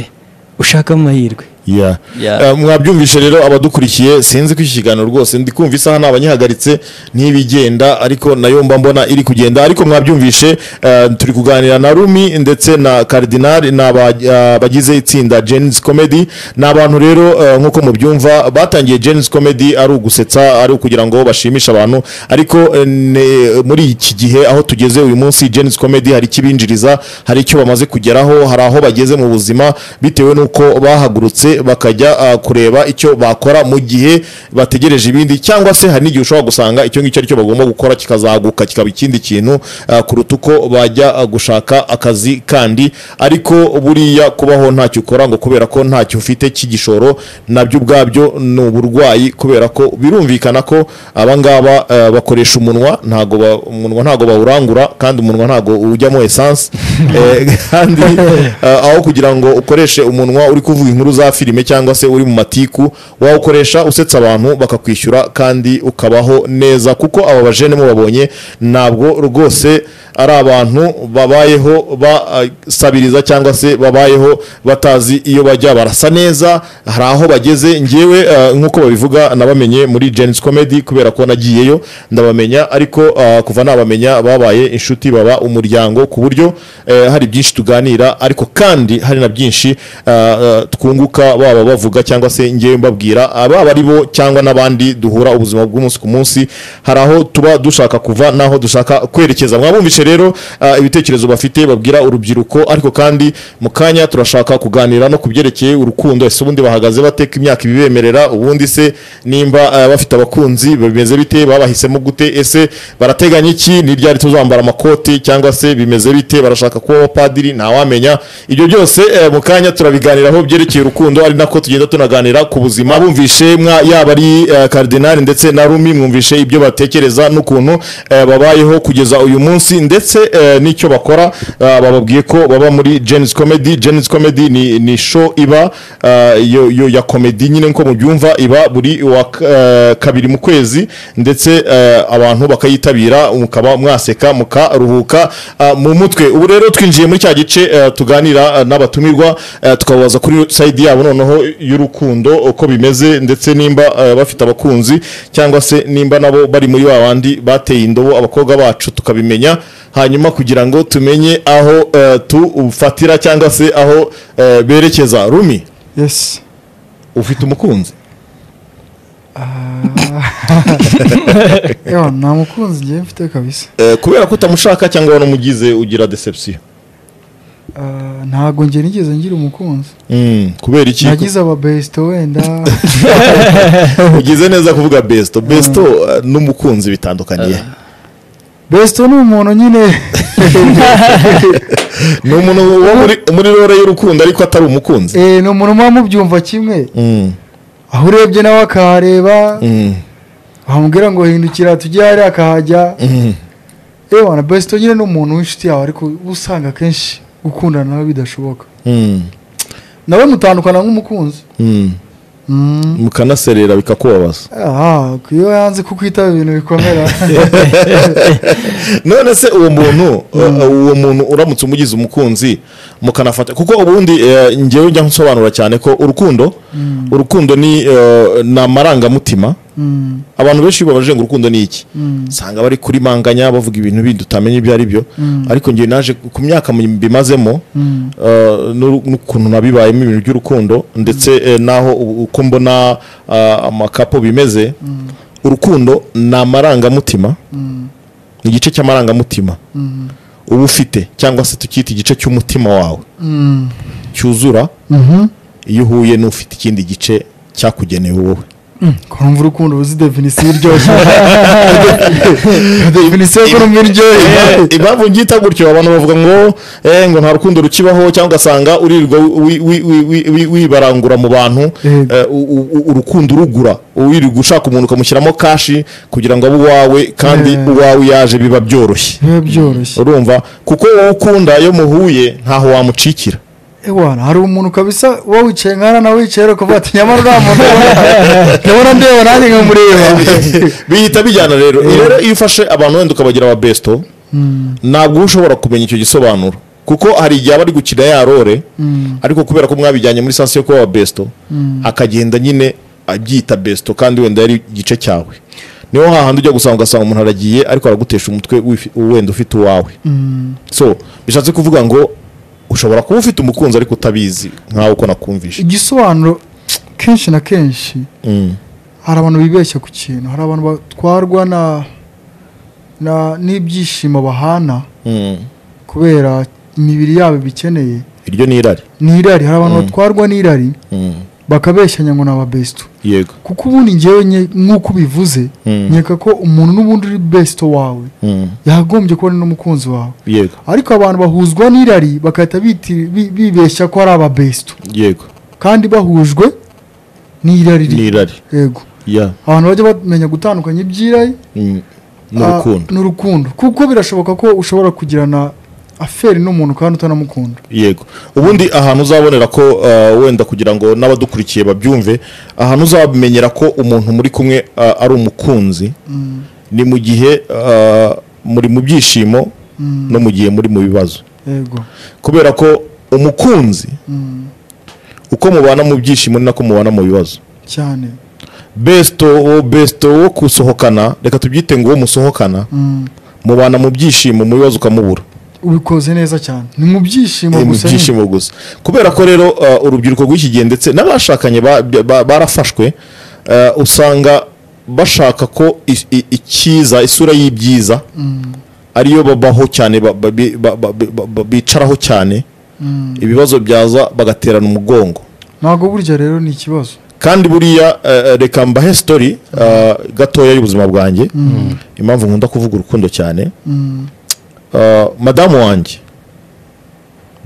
ushake amahirwe ya Ya. Eh, mwabyumvishe rero abadukurikiye sinzi ko iki kiganiro rwose ndi kumva isaha ntabwo nyihagaritse ntibigenda ariko nayo mba mbona iri kugenda ariko mwabyumvishe eh, turi kuganira na rumi ndetse na karidinari ni aba- eh, bagize itsinda jenisi komedi ni abantu rero eh, nk'uko mubyumva batangiye jenisi komedi ari ugusetsa ari ukugira ngo bashimishe abantu ariko eh, ne- muri iki gihe aho tugeze uyu munsi jenisi komedi hari icyo ibinjiriza hari icyo bamaze kugeraho hari aho bageze mu buzima bitewe n'uko bahagurutse bakajya ah, kureba icyo bakora mu gihe bategereje ibindi cyangwa se hari n'igihe ushobora gusanga icyo ngicyo aricyo bagomba gukora kikazaguka kikaba ikindi kintu ah, kuruta uko bajya ah, gushaka akazi kandi ariko buriya kubaho ntacyo ukora ngo kubera ko ntacyo ufite cy'igishoro nabyo ubwabyo ni uburwayi kubera ko birumvikana ko abangaba eh, bakoresha umunwa ntago ba- umunwa ntago bawurangura kandi umunwa ntago ujyamo esanse Eh, kandi eh, aho kugira ngo ukoreshe umunwa uri kuvuga inkuru za filime cyangwa se uri mu matiku wawukoresha usetsa abantu bakakwishyura kandi ukabaho neza kuko aba bajene mubabonye ntabwo rwose ari abantu babayeho basabiriza cyangwa se babayeho batazi iyo bajya barasa neza hari aho bageze ngewe eh, nk'uko babivuga nabamenye muri Genesis Comedy kubera ko nagiyeyo ndabamenya ariko eh, kuva nabamenya babaye inshuti baba umuryango ku buryo eh, hari byinshi tuganira ariko kandi hari na byinshi eh, eh, twunguka baba bavuga cyangwa se ngewe mbabwira ababa ari bo cyangwa n'abandi duhura ubuzima bw'umunsi ku munsi hari aho tuba dushaka kuva n'aho dushaka kwerekeza mwabumvishe rero ah, ibitekerezo bafite babwira urubyiruko ariko kandi mu kanya turashaka kuganira no ku byerekeye urukundo ese ubundi bahagaze bateka imyaka ibibemerera ubundi se nimba ah, bafite abakunzi bimeze bite babahisemo gute ese barateganya iki ni ryari tuzambara amakoti cyangwa se bimeze bite barashaka kuba abapadiri ntawamenya ibyo byose eh, mu kanya turabiganiraho byerekeye urukundo ari nako tugenda tunaganira ku buzima bumvishe mwa yaba ari eh, karidinari ndetse na rumi mwumvishe ibyo batekereza n'ukuntu eh, babayeho kugeza uyu munsi ndetse eh, n'icyo bakora eh, bababwiye ko baba muri Genesis Comedy Genesis Comedy ni, ni show iba eh, yo, yo ya comedy nyine nko mubyumva iba buri wa eh, kabiri mu kwezi ndetse eh, abantu bakayitabira mukaba mwaseka mukaruhuka eh, mu mutwe ubu rero twinjiye muri cya gice eh, tuganira eh, n'abatumirwa eh, tukababaza kuri sayidi yabo noneho y'urukundo uko bimeze ndetse nimba eh, bafite abakunzi cyangwa se nimba nabo bari muri wa bandi bateye indobo abakobwa bacu tukabimenya hanyuma kugira ngo tumenye aho eh, tufatira cyangwa se aho eh, berekeza rumi yesi ufite umukunzi yewe nta mukunzi ngewe mfite kabisa Eh, kubera ko utamushaka cyangwa wanamugize ugira deception Ah, ntabwo nge nigeze ngira umukunzi Mm, kubera iki nagize ababesito wenda ugize neza kuvuga besto besto eh, n'umukunzi bitandukaniye besito ni umuntu nyine ni umuntu wo muri- muri rore y'urukundo ariko atari umukunzi Eh, ni umuntu muba mubyumva kimwe Mm, aho urebye nawe akahareba mm, wamubwira ngo hindukira tujye hariya akahajya mm. yewe na besito nyine ni umuntu w'inshuti yawe ariko uba usanga akenshi gukundana nawe bidashoboka Mm, nawe mutandukana nk'umukunzi mm. Mm. mukanaserera bikakubabaza Ah, iyo yanze kukwitaba ibintu bikomera none se uwo muntu eh, uwo muntu uramutse umugize umukunzi mukanafata kuko ubundi eh, ngewe njya nsobanura cyane ko urukundo urukundo ni eh, ni amarangamutima Mm, abantu benshi iyo babajije ngo urukundo ni iki mm, usanga bari kuri manganya bavuga ibintu bindi utamenya ibyo ari byo Mm. ariko ngewe naje ku myaka mbimazemo mm, eh, n'uru- n'ukuntu nabibayemo ibintu by'urukundo ndetse eh, n'aho u- uko mbona ah, amakapo bimeze mm, urukundo ni amarangamutima mm, ni igice cy'amarangamutima mm, uba ufite cyangwa se tukita igice cy'umutima wawe mm. cyuzura Mhm, iyo uhuye n'ufite ikindi gice cyakugenewe wowe kurumva urukundo uzi definisiyo iryoshye definisiyo y'ukuntu Eh, iryoshye impamvu ngita gutyo abantu bavuga ngo eh, ngo nta rukundo rukibaho cyangwa ugasanga uririrwa wi- wi- wi- wi- wi- wibarangura mu bantu Yego. eh, u- u- u- urukundo urugura wirirwa ushaka umuntu ukamushyiramo kashi kugira ngo abe uwawe kandi Eh. uwawe yaje biba byoroshye biba byoroshye urumva kuko wowe ukunda iyo muhuye ntaho wamucikira ewana hari umuntu kabisa uba wicaye nkana nawe wicaye ariko uvuga ati nyamara uriya muntu ubona- ndabona ndeba nanjye nkamureba bihita bijyana rero rero iyo ufashe abantu wenda ukabagira ababesto ntabwo uba ushobora kumenya icyo gisobanuro kuko hari igihe aba ari gukina ya rore ariko kubera ko mwabijyanye muri sansi yo kuba ababesto akagenda nyine abyita besto kandi wenda yari igice cyawe niho hahandi ujya gusanga ugasanga umuntu aragiye ariko aragutesha umutwe wifi- wenda ufite uwawe so bishatse kuvuga ngo ushobora kuba ufite umukunzi ariko utabizi nkawe uko nakumvishe igisobanuro kenshi na kenshi Mm. hari abantu bibeshya ku kintu hari abantu batwarwa na na n'ibyishimo bahana Mm. kubera imibiri yabo bikeneye iryo ni irari n'irari hari abantu batwarwa n'irari Mm. bakabeshyanya ngo ni ababesto yego kuko ubundi ngewe nye- nk'uko ubivuze Mm. nkeka ko umuntu n'ubundi uri besto wawe Mm. yakagombye kuba ari n'umukunzi wawe yego ariko abantu bahuzwa n'irari bagahita biti- bi- bibeshya ko ari ababesto yego kandi bahujwe n'irari ni rye. irari yego ya abantu bajya bamenya gutandukanya iby'irari mm, ah, n'urukundo n'urukundo kuko birashoboka ko ushobora kugirana aferi n'umuntu kandi utanamukunda yego ubundi ahantu uzabonera ko uh, wenda kugira ngo n'abadukurikiye babyumve ahantu uzamenyera ko umuntu muri kumwe uh, ari umukunzi ni mu gihe uh, muri mu byishimo no mu gihe muri mu bibazo yego kubera ko umukunzi uko mubana mu byishimo ni nako mubana mu bibazo cyane besto wo besto wo gusohokana reka tubyite ngo uwo musohokana Mm. mubana mu byishimo mu bibazo ukamubura ubikoze neza cyane ni mu byishimo Eh, mu gusa nyine. byishimo gusa kubera ko rero uh, urubyiruko rw'iki gihe ndetse n'abashakanye ba- ba- barafashwe uh, usanga bashaka ko i- i- icyiza isura y'ibyiza ariyo babaho cyane ba- ba- bi- ba- ba- bi- ba- ba- bicaraho cyane ibibazo byaza bagaterana umugongo ntabwo burya rero ni ikibazo kandi buriya eh, eh, reka mbahe sitori eh, gatoya y'ubuzima bwanjye impamvu nkunda kuvuga urukundo cyane Eh, madamu wanjye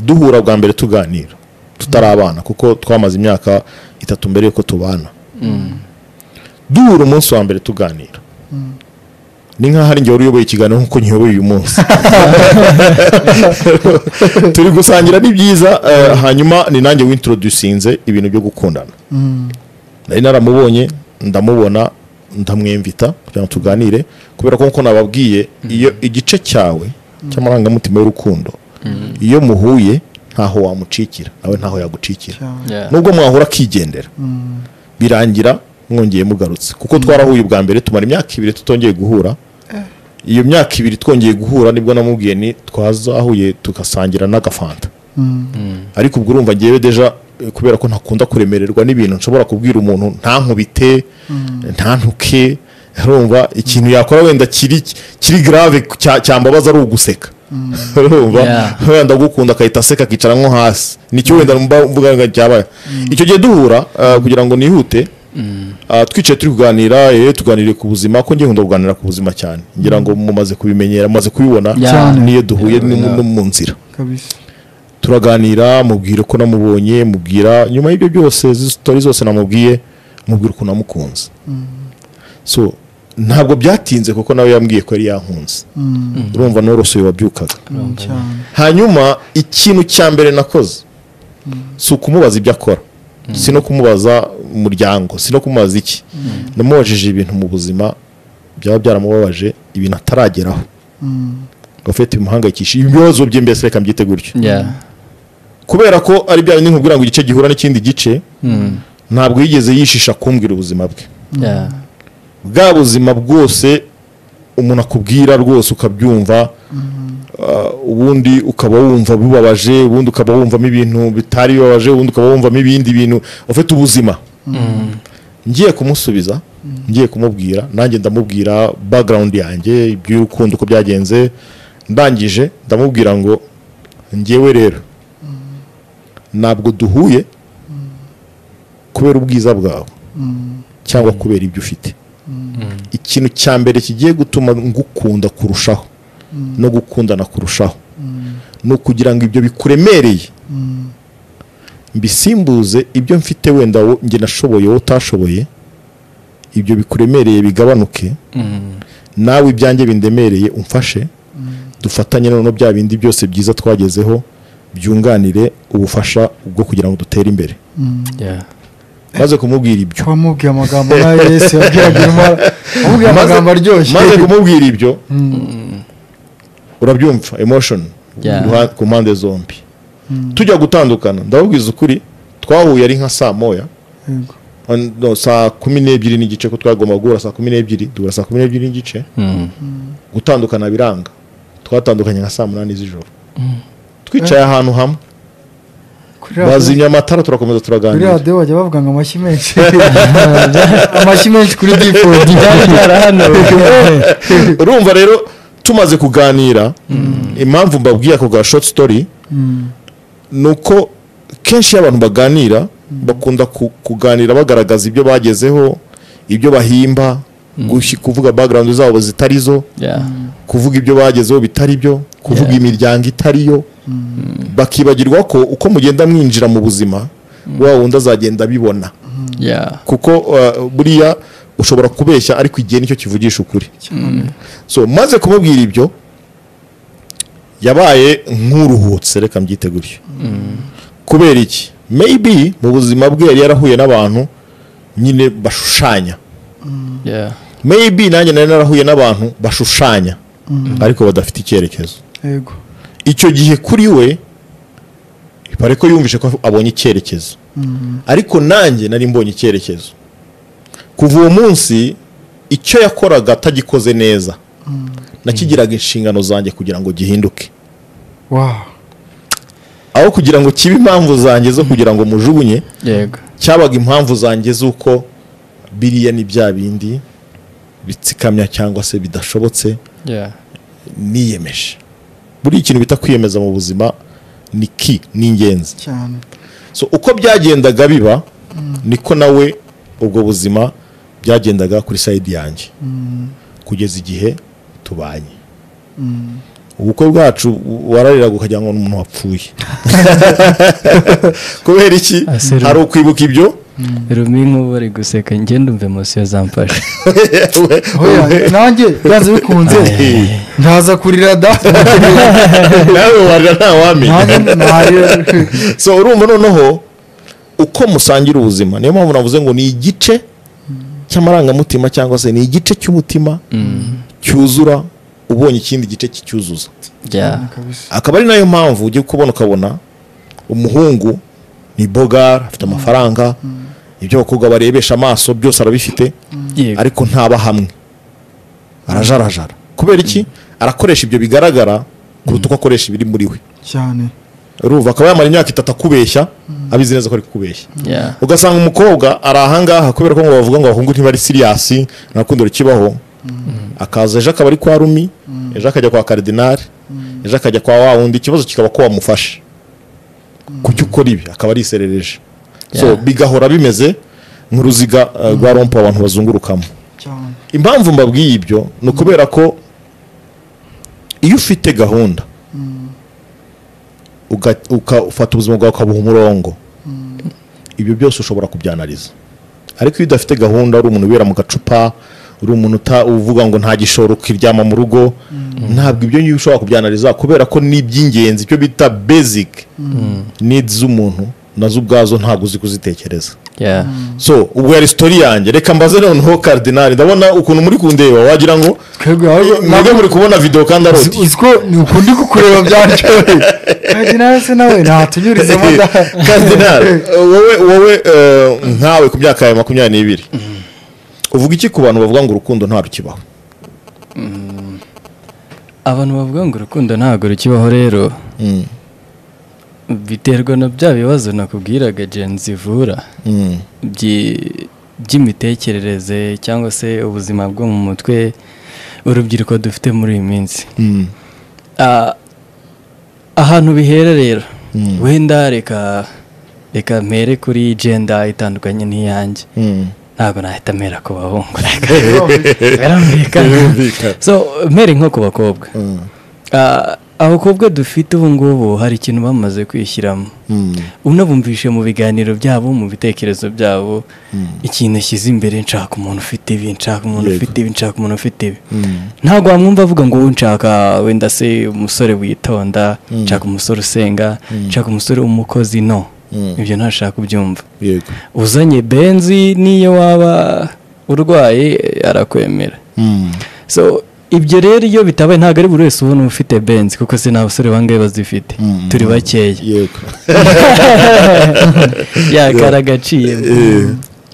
duhura bwa mbere tuganira tutari abana kuko twamaze imyaka itatu mbere yuko tubana duhura umunsi wa mbere tuganira ni nk'aho ari njye wari uyoboye ikiganiro nk'uko nkiyoboye uyu munsi turi gusangira ni byiza eh, hanyuma ni nanjye wintrodusinze ibintu byo gukundana nari naramubonye ndamubona ndamwemvita kugira ngo tuganire kubera ko nkuko nababwiye iyo igice cyawe cy'amarangamutima y'urukundo iyo muhuye ntaho wamucikira nawe ntaho yagucikira cyane nubwo mwahora akigendera birangira mwongeye mugarutse kuko twarahuye ubwa mbere tumara imyaka ibiri tutongeye guhura iyo myaka ibiri twongeye guhura nibwo namubwiye ni twazahuye tugasangira n'agafanta ariko ubwo urumva ngewe deja eh, kubera ko ntakunda kuremererwa n'ibintu nshobora kubwira umuntu ntankubite ntantuke urumva ikintu yakora wenda kiri kiri grave cya- cyambabaza ari uguseka urumva Yeah. wenda agukunda akahita aseka akicara nko hasi nicyo wenda mba- mvuga ngo cyabaye icyo gihe duhura eh, kugira ngo nihute ah, twicaye turi kuganira eh, tuganire ku buzima ko njye nkunda kuganira ku buzima cyane ngira ngo mumaze kubimenyera mumaze kubibona Yeah. Cyane. niyo duhuye Yeah, ni mu- yeah. no mu nzira kabisa turaganira mubwira ko namubonye mubwira nyuma y'ibyo byose izi sitori zose namubwiye mubwira ukuntu namukunze so ntabwo byatinze kuko nawe yambwiye ko yari yankunze urumva n'urosoye wabyukaga cyane hanyuma ikintu cya mbere nakoze si ukumubaza ibyo akora si no kumubaza umuryango si no kumubaza iki namubajije ibintu mu buzima byaba byaramubabaje ibintu atarageraho gafete bimuhangayikishije ibibazo bye mbese reka mbyite gutyo kubera ko ari bya bindi nkubwira ngo igice gihura n'ikindi gice ntabwo yigeze yishisha kumbwira ubuzima bwe bwa buzima bwose umuntu akubwira rwose ukabyumva ah, ubundi ukaba wumva bibabaje ubundi ukaba wumvamo ibintu bitari bibabaje ubundi ukaba wumvamo ibindi bintu ufite ubuzima ngiye kumusubiza ngiye kumubwira nanjye ndamubwira background yanjye iby'urukundo uko byagenze ndangije ndamubwira ngo ngewe rero ntabwo duhuye kubera ubwiza bwawe cyangwa kubera ibyo ufite ikintu cya mbere kigiye gutuma ngukunda kurushaho no gukundana kurushaho ni ukugira ngo ibyo bikuremereye mbisimbuze ibyo mfite wenda wo- njye nashoboye wowe utashoboye ibyo bikuremereye bigabanuke nawe ibyanjye bindemereye umfashe dufatanye noneho bya bindi byose byiza twagezeho byunganire ubufasha bwo kugira ngo dutere imbere maze kumubwira ibyo wamubwiye amagambo nka yesu yabwiraga intwara wamubwiye Maze- amagambo aryoshye maze kumubwira ibyo urabyumva emotion Yeah. ruha- ku mpande zombi tujya gutandukana ndababwiza ukuri twahuye ari nka saa moya Yego. On- no, saa kumi n'ebyiri n'igice ko twagomba guhura saa kumi n'ebyiri duhura saa kumi n'ebyiri n'igice gutandukana biranga twatandukanye nka saa munani z'ijoro twicaye ahantu hamwe kuri radiyo- bazimya amatara turakomeza kuri turaganira radiyo bajya bavuga ngo amashyi menshi amashyi menshi kuri dipodi urumva rero tumaze kuganira impamvu mbabwiye ako ga short story ni uko kenshi iyo abantu baganira bakunda ku- kuganira bagaragaza ibyo bagezeho ibyo bahimba gushyi- kuvuga background zabo zitari zo kuvuga ibyo bagezeho bitari byo kuvuga Yeah. imiryango itari yo bakibagirwa ko uko mugenda mwinjira mu buzima wa wundi azagenda abibona kuko uh, buriya ushobora kubeshya ariko igihe nicyo kivugisha ukuri so maze kumubwira ibyo yabaye nk'uruhutse reka mbyite gutyo kubera iki maybe mu buzima bwe yari yarahuye n'abantu nyine bashushanya maybe nanjye nari narahuye n'abantu bashushanya ariko badafite icyerekezo yego icyo gihe kuri we bare ko yumvise ko abonye icyerekezo ariko nanjye nari mbonye icyerekezo kuva uwo munsi icyo yakoraga atagikoze neza nakigiraga inshingano zanjye kugira ngo gihinduke wawu aho kugira ngo kibe impamvu zanjye zo kugira ngo mujugunye yego cyabaga impamvu zanjye z'uko biriya ni bya bindi bitsikamya cyangwa se bidashobotse Yeah. niyemeje buri ikintu bita kwiyemeza mu buzima ni ki ni ingenzi cyane so uko byagendaga biba niko nawe ubwo buzima byagendaga kuri sayidi yanjye kugeza igihe tubanye ubukwe bwacu warariraga ukagira ngo ni umuntu wapfuye kubera iki Aseru. hari ukwibuka ibyo rumi nk'ubu ari guseka ngende umva emosiyo zamfashe Oya, nanjye byanze bikunze ntaza kurira da nawe warira nta wamenya nanjye ntarira so urumva noneho uko musangira ubuzima niyo mpamvu navuze ngo ni igice cy'amarangamutima cyangwa se ni igice cy'umutima cyuzura ubonye ikindi gice kicyuzuza kabisa akaba ari nayo mpamvu ujya kubona ukabona umuhungu ni bogara afite amafaranga ibyo abakobwa barebesha amaso byose arabifite ariko ntaba hamwe arajarajara kubera iki arakoresha ibyo bigaragara kuruta uko akoresha ibiri muri we cyane urumva akaba yamara imyaka itatu akubeshya abizi neza ko ari kukubeshya ugasanga umukobwa ari ahangaha kubera ko ngo bavuga ngo abahungu ntibari siriyasi nta rukundo rukibaho akaza ejo akaba ari kwa rumi ejo akajya kwa karidinari ejo akajya kwa wa wundi ikibazo kikaba ko wamufashe ku cyo ukora ibi akaba ariserereje so Yeah. bigahora bimeze nk'uruziga uh, rwa rompo abantu bazungurukamo cyane impamvu mbabwiye ibyo ni ukubera ko iyo ufite gahunda uga- uka- ufata ubuzima bwawe ukabuha umurongo ibyo byose ushobora kubyanariza ariko iyo udafite gahunda uri umuntu ubera mu gacupa uri umuntu uta- uvuga ngo nta gishoro kiryama mu rugo ntabwo ibyo ngibi ushobora kubyanariza kubera ko ni iby'ingenzi icyo bita basic needs z'umuntu nazo ubwazo ntabwo uzi kuzitekereza so ubwo yari sitori yanjye reka mbaze noneho karidinali ndabona ukuntu muri kundeba wagira ngo twebwe ahubwo mwebwe muri kubona videwo kandi ari uzi uti uzi ko ni ukundi kukureba byaryoye kandi nawe se nawe ntatunyurizemo da karidinali wowe wowe eh, nkawe ku myaka yawe makumyabiri n'ibiri uvuga iki ku bantu bavuga ngo urukundo nta rukibaho abantu bavuga ngo urukundo ntabwo rukibaho rero biterwa na bya bibazo nakubwiraga jenzi ivura Mm, byi- by'imitekerereze cyangwa se ubuzima bwo mu mutwe urubyiruko dufite muri iyi minsi mm, Ah, ahantu bihera rero wenda reka reka mpere kuri genda itandukanye n'iyanjye mm, ntabwo nahita mera ku bahungu Birumvikana. birumvikana Birumvikana. so mere nko ku bakobwa Mm. Ah, abakobwa dufite ubu ngubu hari ikintu bamaze kwishyiramo Mm. unabumvishe mu biganiro byabo mu bitekerezo byabo ikintu ashyize imbere nshaka umuntu ufite ibi nshaka umuntu Yego. ufite ibi nshaka umuntu ufite ibi Mm. ntabwo wamwumva avuga ngo "Ubu nshaka wenda se umusore witonda Mm. nshaka umusore usenga Mm. nshaka umusore w'umukozi no Mm. ibyo ntashaka kubyumva yego uzanye benzi n'iyo waba urwaye eh, arakwemera Mm. so ibyo rero iyo bitabaye ntabwo ari buri wese ubona ufite benzi kuko se nta basore bangahe bazifite Mm. turi bakeya yego yakara agaciro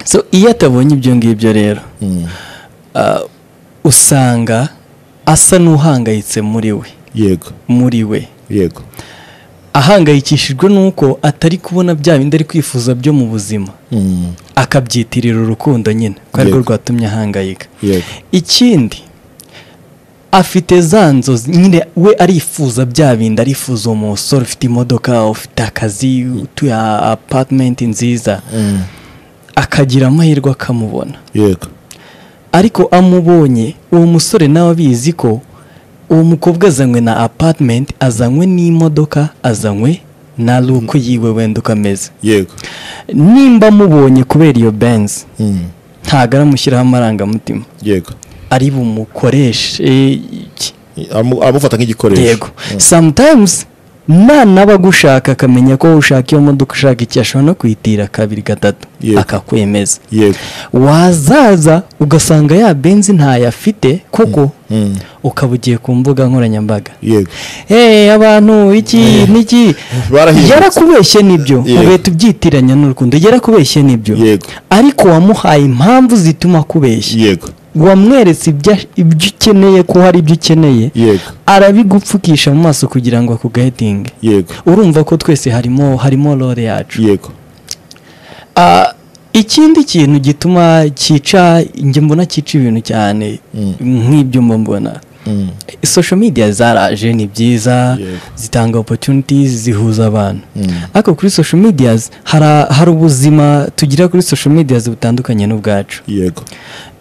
so iyo atabonye ibyo ngibyo rero Mm. ah, usanga asa n'uhangayitse muri we yego muri we yego ahangayikishijwe n'uko atari kubona bya bindi ari kwifuza byo mu buzima Mm. akabyitirira urukundo nyine ko arirwo Yego. rwatumye ahangayika yego ikindi afite za nzozi nyine we arifuza bya bindi arifuza uwo musore ufite imodoka ufite akazi utuye apatimenti nziza Mm. akagira amahirwe akamubona yego ariko amubonye uwo musore nawe abizi ko uwo mukobwa azanywe na apatimenti azanywe n'imodoka azanywe na ruku yiwe wenda uko ameze yego nimba amubonye kubera iyo benzi Mm. ntabwo aramushyiraho amarangamutima yego ari bumukoreshe iki. Amu- amufata nk'igikoresho yego sometimes nanaba agushaka akamenya ko wowe ushaka iyo modoka ushaka iki ashobora no kuyitira kabiri gatatu Yego. akakwemeza yego wazaza ugasanga ya benzi ntayo afite koko Mm. ukaba ugiye ku mbuga nkoranyambaga yego hey abantu iki n'iki barahindutse. yarakubeshye nibyo Yego. ugahita ubyitiranya n'urukundo yarakubeshye nibyo Yego. ariko wamuhaye impamvu zituma akubeshya yego wamweretse ibya- ibyo ukeneye ko hari ibyo ukeneye yego arabigupfukisha mu maso kugira ngo akugayitinge yego urumva ko twese harimo harimo role yacu yego Ah, ikindi kintu gituma cyica njye mbona cyica ibintu cyane Mm. nk'ibyo mba mbona Mm. social media zaraje ni byiza Yego. zitanga opportunities zihuza abantu Mm. ariko kuri social medias hara- hari ubuzima tugira kuri social medias butandukanye n'ubwacu yego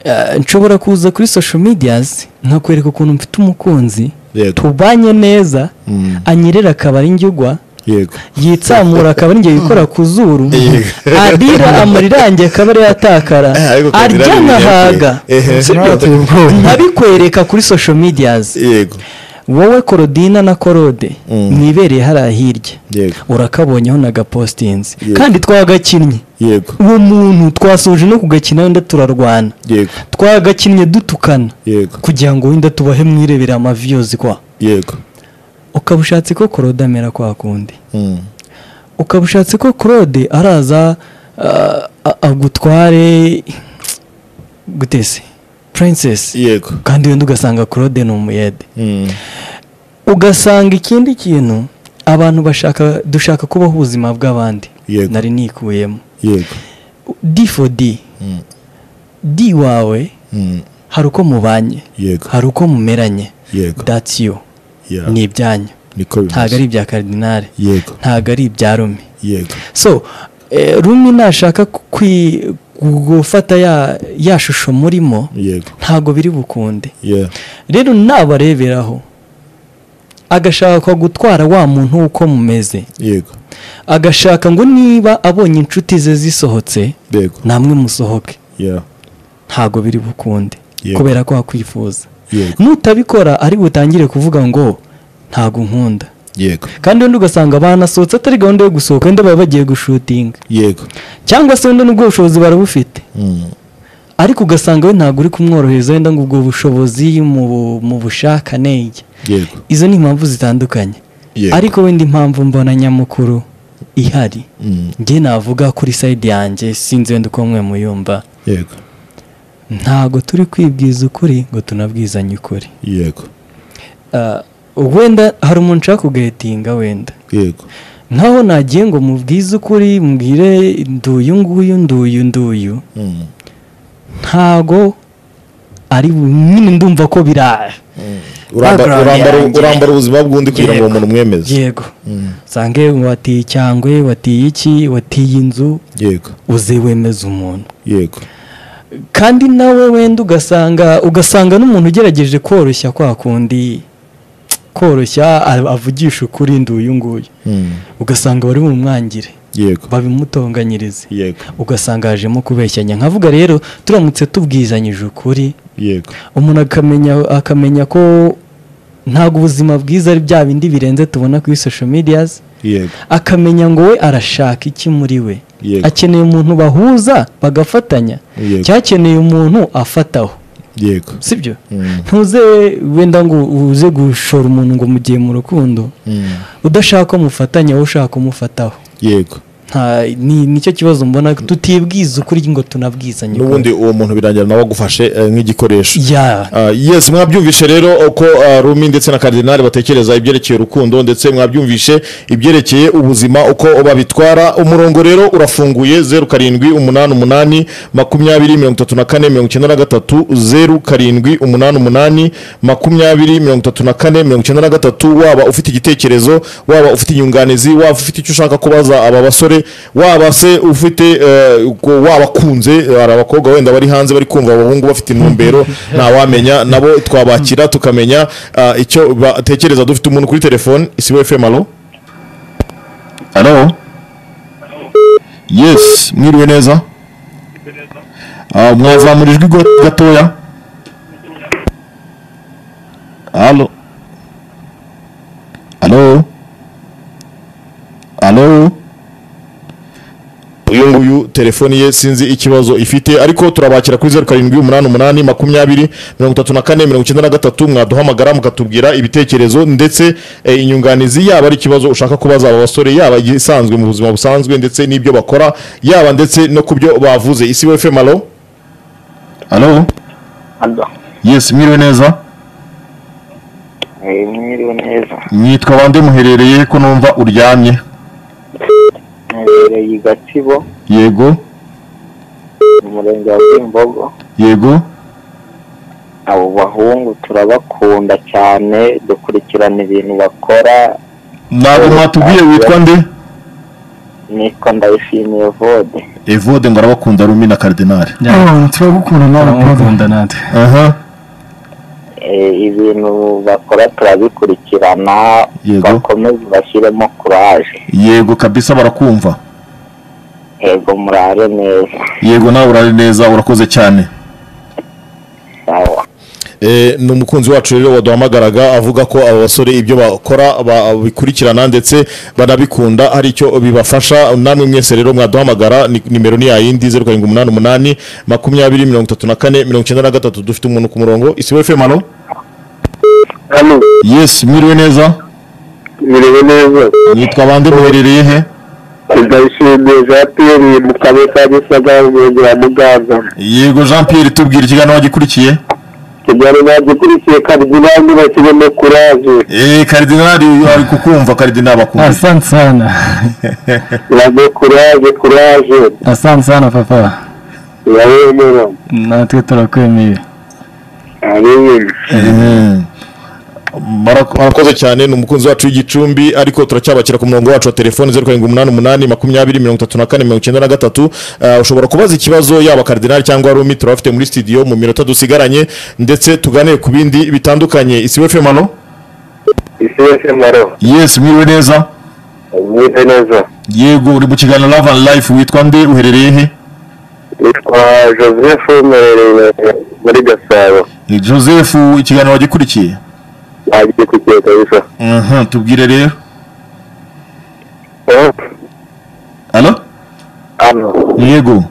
Eh, nshobora kuza kuri social medias nkakwereka ukuntu mfite umukunzi yego tubanye neza Mm. anyerera akaba ari njyugwa yego yitsamura akaba ari njye yikora ku zuru Yego. adira amarira yanjye akaba ari yatakara Eh, ariko Kadira arya ni nkahaga ehe. Ntateye ubwoba. nkabikwereka kuri social medias yego wowe korodina na korode Mm. mwibereye hariya hirya Yego. urakabonyeho na gapostinzi Yego. kandi twagakinnye yego uwo muntu twasoje no kugakina wenda turarwana yego twagakinnye dutukana yego kugira ngo wenda tubahe mwirebere amaviyozi kwa yego ukaba ushatse ko korode amera kwa kundi Mm. ukaba ushatse ko claude araza ah, a- agutware gutese princess yego kandi wenda ugasanga claude ni umuyede Mm. ugasanga ikindi kintu abantu bashaka dushaka kubaho ubuzima bw'abandi Yego. nari nikuyemo yego d for d Mm. d wawe Mm. hari uko mubanye Yego. hari uko mumeranye Yego. that's you Yeah. ni ibyanyu niko bimeze. ntabwo ari ibya karidinari yego ntabwo ari ibya rumi yego so eh, rumi nashaka kwi- gufata ya, ya shusho murimo yego ntabwo biri bukunde yeah rero nabareberaho agashaka gutwara wa muntu uko mumeze yego agashaka ngo niba abonye inshuti ze zisohotse yego namwe musohoke yeah ntabwo biri bukunde Yego. kubera ko wakwifuza yego nutabikora ari butangire kuvuga ngo ntabwo nkunda yego kandi wenda ugasanga banasohotse atari gahunda yo gusohoka wenda baba bagiye gushutinga yego cyangwa se wenda n'ubwo bushobozi barabufite Mm. ariko ugasanga we ntabwo uri kumworohereza wenda ngo ubwo bushobozi mu bu- mu bushakane iki. yego izo ni impamvu zitandukanye Yego. ariko wenda impamvu mbona nyamukuru ihari Mm. njye navuga kuri sayidi yanjye sinzi wenda uko mwe muyumva yego ntabwo turi kwibwiza ukuri ngo tunabwizanye ukuri yego Ah, wenda hari umuntu ushaka kugayitinga wenda yego nkaho nagiye ngo mubwize ukuri mbwire nduyu nguyu nduyu nduyu Mm. ntago ari bu- nyine ndumva ko biraye Uramba- Background urambara yanjye. urambara ubuzima bw'undi kugira ngo uwo muntu umwemeze yego sange watiye cyangwe watiye iki watiye inzu yego uze wemeze umuntu yego kandi nawe wenda ugasanga ugasanga n'umuntu ugerageje koroshya kwa kundi koroshya a- avugisha ukuri ndi uyu nguyu Mm. ugasanga bari bumwangire yego babimutonganyirize yego ugasanga hajemo kubeshyanya nkavuga rero turamutse tubwizanyije ukuri yego umuntu akamenya akamenya ko ntabwo ubuzima bwiza ari bya bindi birenze tubona kuri social medias yego akamenya ngo we arashaka iki muri we yego akeneye umuntu bahuza bagafatanya yego cyakeneye umuntu afataho yego sibyo Mm. ntuze wenda ngo uze gushora umuntu ngo mugiye mu rukundo Mm. udashaka ko mufatanya wowe ushaka kumufataho yego nta ni nicyo kibazo mbona tutibwiza ukuri ngo tunabwizanye n'ubundi uwo muntu birangira nawe agufashe eh, nk'igikoresho ya Ah, yes mwabyumvishe rero uko ah, rumi ndetse na karidinali batekereza ibyerekeye urukundo ndetse mwabyumvishe ibyerekeye ubuzima uko babitwara umurongo rero urafunguye zeru karindwi umunani umunani makumyabiri mirongo itatu na kane mirongo icyenda na gatatu zeru karindwi umunani umunani makumyabiri mirongo itatu na kane mirongo icyenda na gatatu waba ufite igitekerezo waba ufite inyunganizi waba ufite icyo ushaka kubaza aba basore waba se ufite eh, uko- wabakunze hari abakobwa wenda bari hanze bari kumva abahungu bafite intumbero ntawamenya nabo twabakira tukamenya ah, icyo batekereza dufite umuntu kuri telefone isibo fm alo alo yes mwiriwe neza Ah, mwazamura ijwi go- gatoya alo alo alo uyu nguyu telefoni ye sinzi ikibazo ifite ariko turabakira kuri zeru karindwi umunani umunani makumyabiri mirongo itatu na kane mirongo icyenda na gatatu mwaduhamagara mukatubwira ibitekerezo ndetse eh, inyunganizi yaba ari ikibazo ushaka kubaza aba basore yaba igisanzwe mu buzima busanzwe ndetse n'ibyo bakora yaba ndetse no ku byo bavuze isi we fm alo alo Alo, yes mwiriwe neza eh, mwiriwe neza mwitwa bande muherereye ko numva uryamye mperereye i Gatsibo yego mu murenge wa Kimbogo yego abo bahungu turabakunda cyane dukurikirana ibintu bakora ntabwo mwatubwiye witwa nde nitwa ndayishimiye vode evode ngo arabakunda rumi na karidinali Ah, turagukunda nawe brother. natwe aha Eh, ibintu bakora turabikurikirana Yego. bakomeze bashyiremo kuraje yego kabisa barakumva yego murare neza yego nawe urari neza urakoze cyane sawa ni umukunzi wacu rero waduhamagaraga avuga ko aba basore ibyo bakora babikurikirana ndetse banabikunda hari icyo bibafasha namwe mwese rero mwaduhamagara ni- nimero ni yayindi zeru karindwi umunani umunani makumyabiri mirongo itatu na kane mirongo icyenda na gatatu dufite umuntu ku murongo isibo fm alo hano yes mwiriwe neza miriwe neza nitwa bande muherereye he ndayishimiye jean pierre mu karere ka gisagara umurenge wa muganza yego jean pierre tubwira ikiganiro wagikurikiye kigali bagikurikiye karidinali bakirimo kuraje eee karidinali uyu ari kukumva karidinali abakumva asante sana Urabe kuraje kuraje asante sana papa urabemera natwe turakwemeye amen Mm. Barako- barakoze cyane ni umukunzi wacu w'igicumbi ariko turacyabakira ku murongo wacu wa telefoni zeru karindwi umunani umunani makumyabiri mirongo itatu na kane mirongo icyenda na gatatu Ah, ushobora kubaza ikibazo yaba karidinali cyangwa rumi turabafite muri studio mu minota dusigaranye ndetse tuganire ku bindi bitandukanye isi we femano isi yose maro yes mwiriwe neza mwite neza yego uri mu kiganiro love and life witwa nde uherereye he nitwa joseph mwerereye muri gasabo joseph ikiganiro wagikurikiye wagiye kukiye kabisa tubwire rero Eh, alo hano yego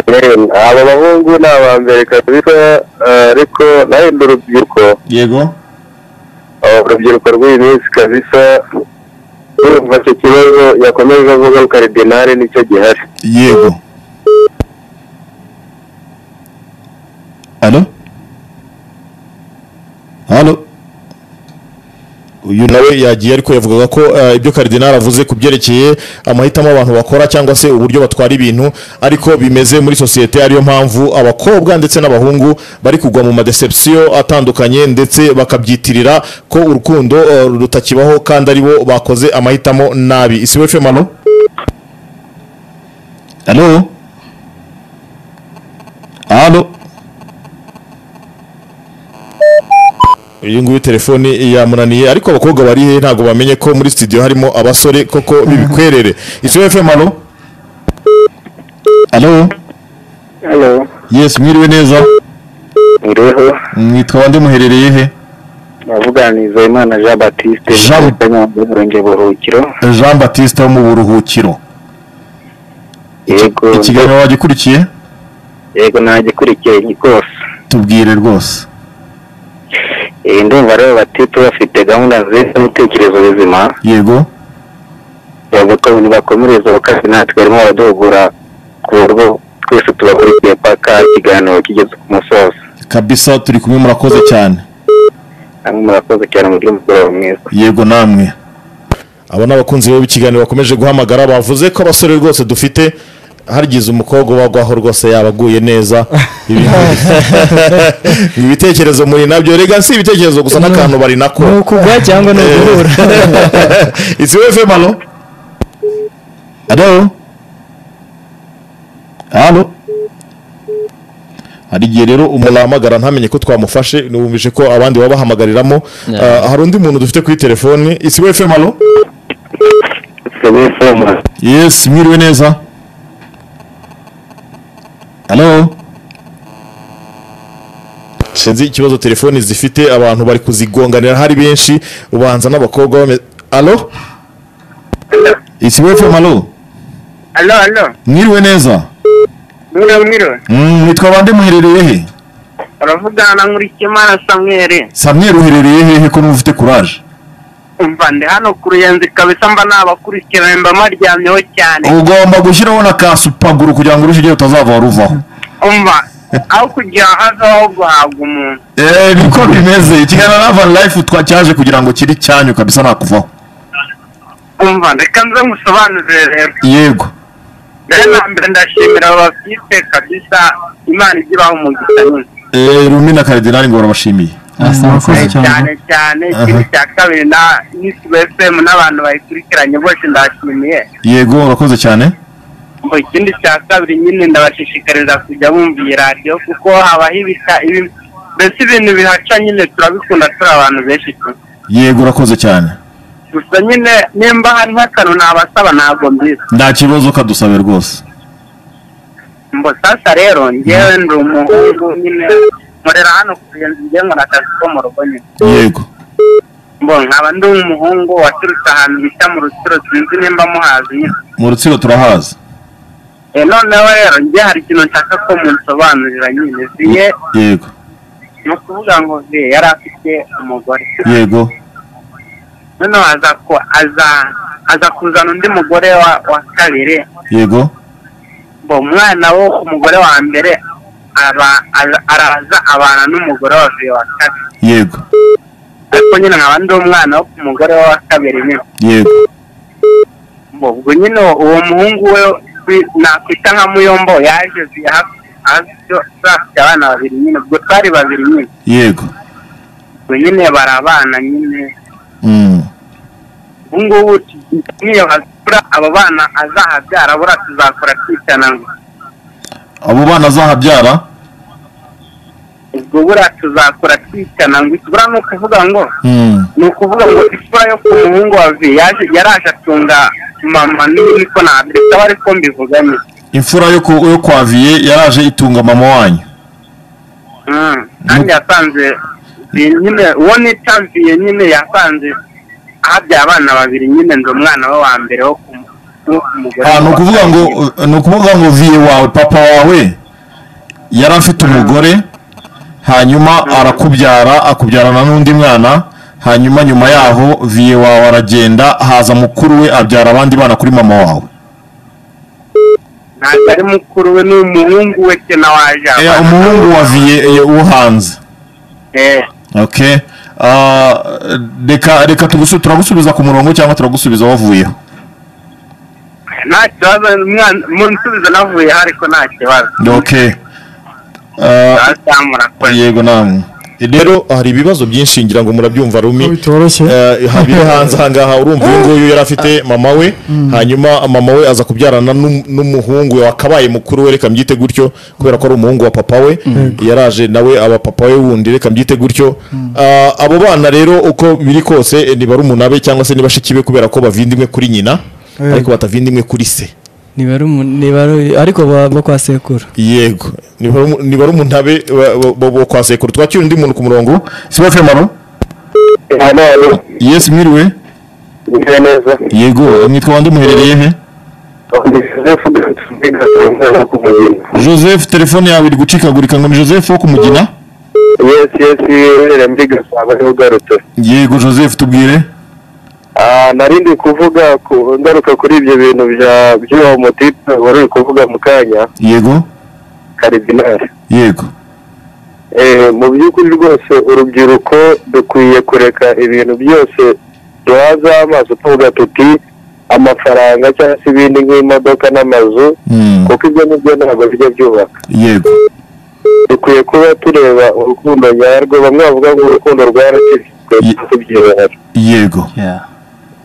Eh, aba bahungu ni aba mbere kabisa eh, ariko nawe ndi urubyiruko yego aba urubyiruko rw'iyi minsi kabisa urumva icyo kibazo yakomeje avuga ko karidinali nicyo gihari yego alo alo uyu nawe yagiye ariko yavugaga ko eh, ibyo karidinari avuze ku byerekeye amahitamo abantu bakora cyangwa se uburyo batwara ibintu ariko bimeze muri sosiyete ariyo mpamvu abakobwa ndetse n'abahungu bari kugwa mu madecepsiyo atandukanye ndetse bakabyitirira ko urukundo eh, rutakibaho kandi aribo bakoze amahitamo nabi isi we femano alo uyu nguyu telefone yamunaniye ariko abakobwa bari he ntabwo bamenye ko muri studio harimo abasore koko b'ibikwerere isi fm alo alo hano yesi mwiriwe neza ngiriho mwitwa bande muherereye he navuganiza imana jean batiste Jean- nyamurenge buhukiro jean batiste wo mu buruhukiro yego ikiganiro wagikurikiye yego ntagikurikiye rwose tubwire rwose iyi ndumva rero bati bafite gahunda nziza n'ibitekerezo bizima yego bavuga ko nibakomereza bakazi natwe barimo baraduhugura ku buryo twese tubakurikiye paka ikiganiro kigeze ku musozo kabisa turi kumwe murakoze cyane hamwe murakoze cyane mu by'umugoroba mwiza yego namwe aba ni abakunzi rero b'ikiganiro bakomeje guhamagara bavuze ko abasore rwose dufite harigize umukobwa ubagwaho rwose yaba aguye neza Ibi- ibitekerezo muri nabyo rega si ibitekerezo gusa n'akantu bari nako ni ukugwa cyangwa ni uguhura isi we fm alo alo alo hari igihe rero umuntu ahamagara ntamenye ko twamufashe numvise ko abandi baba bahamagaramo Yeah. hari undi muntu dufite kuri telefoni isi we fm alo sebefoma yes mwiriwe neza alo sinzi ikibazo telefoni zifite abantu bari kuzigonganira hari benshi ubanza n'abakobwa bame alo isi we fm alo alo alo mwiriwe neza mwiriwe mwiriwe Mm, mwitwa bande muherereye he uravugana na nkurikiyimana samweri samweri uherereye hehe ko n'ufite kuraje umva ndi hano ku ruyenzi kabisa mba nabakurikiranye mba maryamyeho cyane ugomba gushyiraho na kasupaguru kugira ngo urushigeho utazava waruvaho umva aho kugira hazaho guhabwa umuntu eee niko bimeze ikiganiro lavani layifu twacyaje kugira ngo kiri cyanyu kabisa nakuvaho umva reka nze musobanurire rero yego rero na mbere ndashimira aba bafite kabisa imana igira umugisha nyine eee rumi na karidinari ngo barabashimiye Asa wakoze cyane. cyane cyane ikintu cya kabiri na nisi efemu n'abantu bayikurikiranye bose ndashimiye yego urakoze cyane mu kindi cya kabiri nyine ndabashishikariza kujya bumva iyi radiyo kuko habaho ibika ibi mbese ibintu bihaca nyine turabikunda turi abantu benshi tu yego urakoze cyane gusa nyine nimba hari nk'akantu nabasaba ntabwo mbizi nta kibazo kadusabe rwose mbo sasa rero ngewe ndi umuhungu nyine nkorera hano ku ruyenzi ngewe nkora akazi ko mu rugo nyine yego mbo nkaba ndi umuhungu waturutse ahantu bita mu rusiro sinzi nimba muhazi nyine mu rutsiro turahaza Eh, noneho rero njye hari ikintu nshaka ko munsobanurira nyine ziye yego ni ukuvuga ngo ziye yari afite umugore yego noneho aza ku- aza aza kuzana undi mugore wa wa kabiri yego ngo umwana wo ku mugore wa mbere aba ara- araza abana n'umugore wa ziye wa kabiri yego ariko nyine nkaba ndi umwana wo ku mugore wa kabiri nyine yego Ngo ubwo nyine uwo- uwo muhungu we wi- nakwita nka muyombo yaje ziye hafi hafi afite abana babiri nyine ubwo twari babiri nyine yego ubwo nyine barabana nyine Mm. ubu ngubu niyo hazura abo bana azahabyara buriya tuzakora twitana ngo abo bana azahabyara ubwo buriya tuzakora twitana ngo buriya ni ukuvuga ngo Mm. ni ukuvuga ngo isura yo ku muhungu wa vi yaje yaraje atunga mama niba niko nabireka bari ko mbivuganye imfura yo ku- yo kwa viye yaraje itunga mama wanyu Mm. kandi yasanze Vi nyine uwo nita viye nyine yasanze ahabyaye abana babiri nyine ndi umwana we wa mbere wo ku mu- wo ku mugore Ah, ni wa ukuvuga ngo kabiri. ni ukuvuga ngo viye wawe papa wawe yari afite umugore hanyuma arakubyara akubyarana n'undi mwana hanyuma nyuma yaho viye wawe aragenda haza mukuru we abyara abandi bana kuri mama wawe ntabwo ari mukuru we ni umuhungu we ke na waje Eh, umuhungu wa viye eh, wo hanze okay Ah, reka reka tugusu- turagusubiza ku murongo cyangwa turagusubiza wavuyeho nta kibazo umwana munsubizo navuye aho ariko nta kibazo okay Ah, zamura yego namwe rero hari ibibazo byinshi ngira ngo murabyumva rumi Ko bitoroshye. Eh, habire hanze ahangaha urumva uyu nguyu yari afite mama we hanyuma mama we aza kubyarana n'um- n'umuhungu we wakabaye mukuru we reka mbyite gutyo kubera ko ari umuhungu wa papa we yaraje nawe aba papa we wundi reka mbyite gutyo Ah, abo bana rero uko biri kose eh, ni barumuna be cyangwa se ni bashiki be kubera ko bavindimwe kuri nyina Yego. ariko batavindimwe kuri se ntibari ntibari ariko baba kwa sekuru yego ni barumu- ni barumuna be ba- ba- bo bo kwa sekuru twakira undi muntu ku murongo sibo femaro hano yesi mwiriwe bimeze neza yego mwitwa bande muherereye he ndi sefu ndetse umwana ku mugina joseph telefone yawe iri gucikagurika ngo ni joseph wo kumugina yesi yesi wibereye muri gasabo niho ugarutse yego joseph tubwire Ah, nari ndi kuvuga ku- ngaruka kuri ibyo bintu bya by'uwo mutipe wari uri kuvuga mu kanya yego karidinari yego Eh, mu by'ukuri rwose urubyiruko dukwiye kureka ibintu byose duhaza amaso tuvuga tuti amafaranga cyangwa se ibindi nk'imodoka n'amazu Mm, kuko ibyo nibyo ntabwo bijya byubaka yego dukwiye kuba tureba urukundo nyarwo bamwe bavuga ngo urukundo rwaracitse Ye- tubyihera yego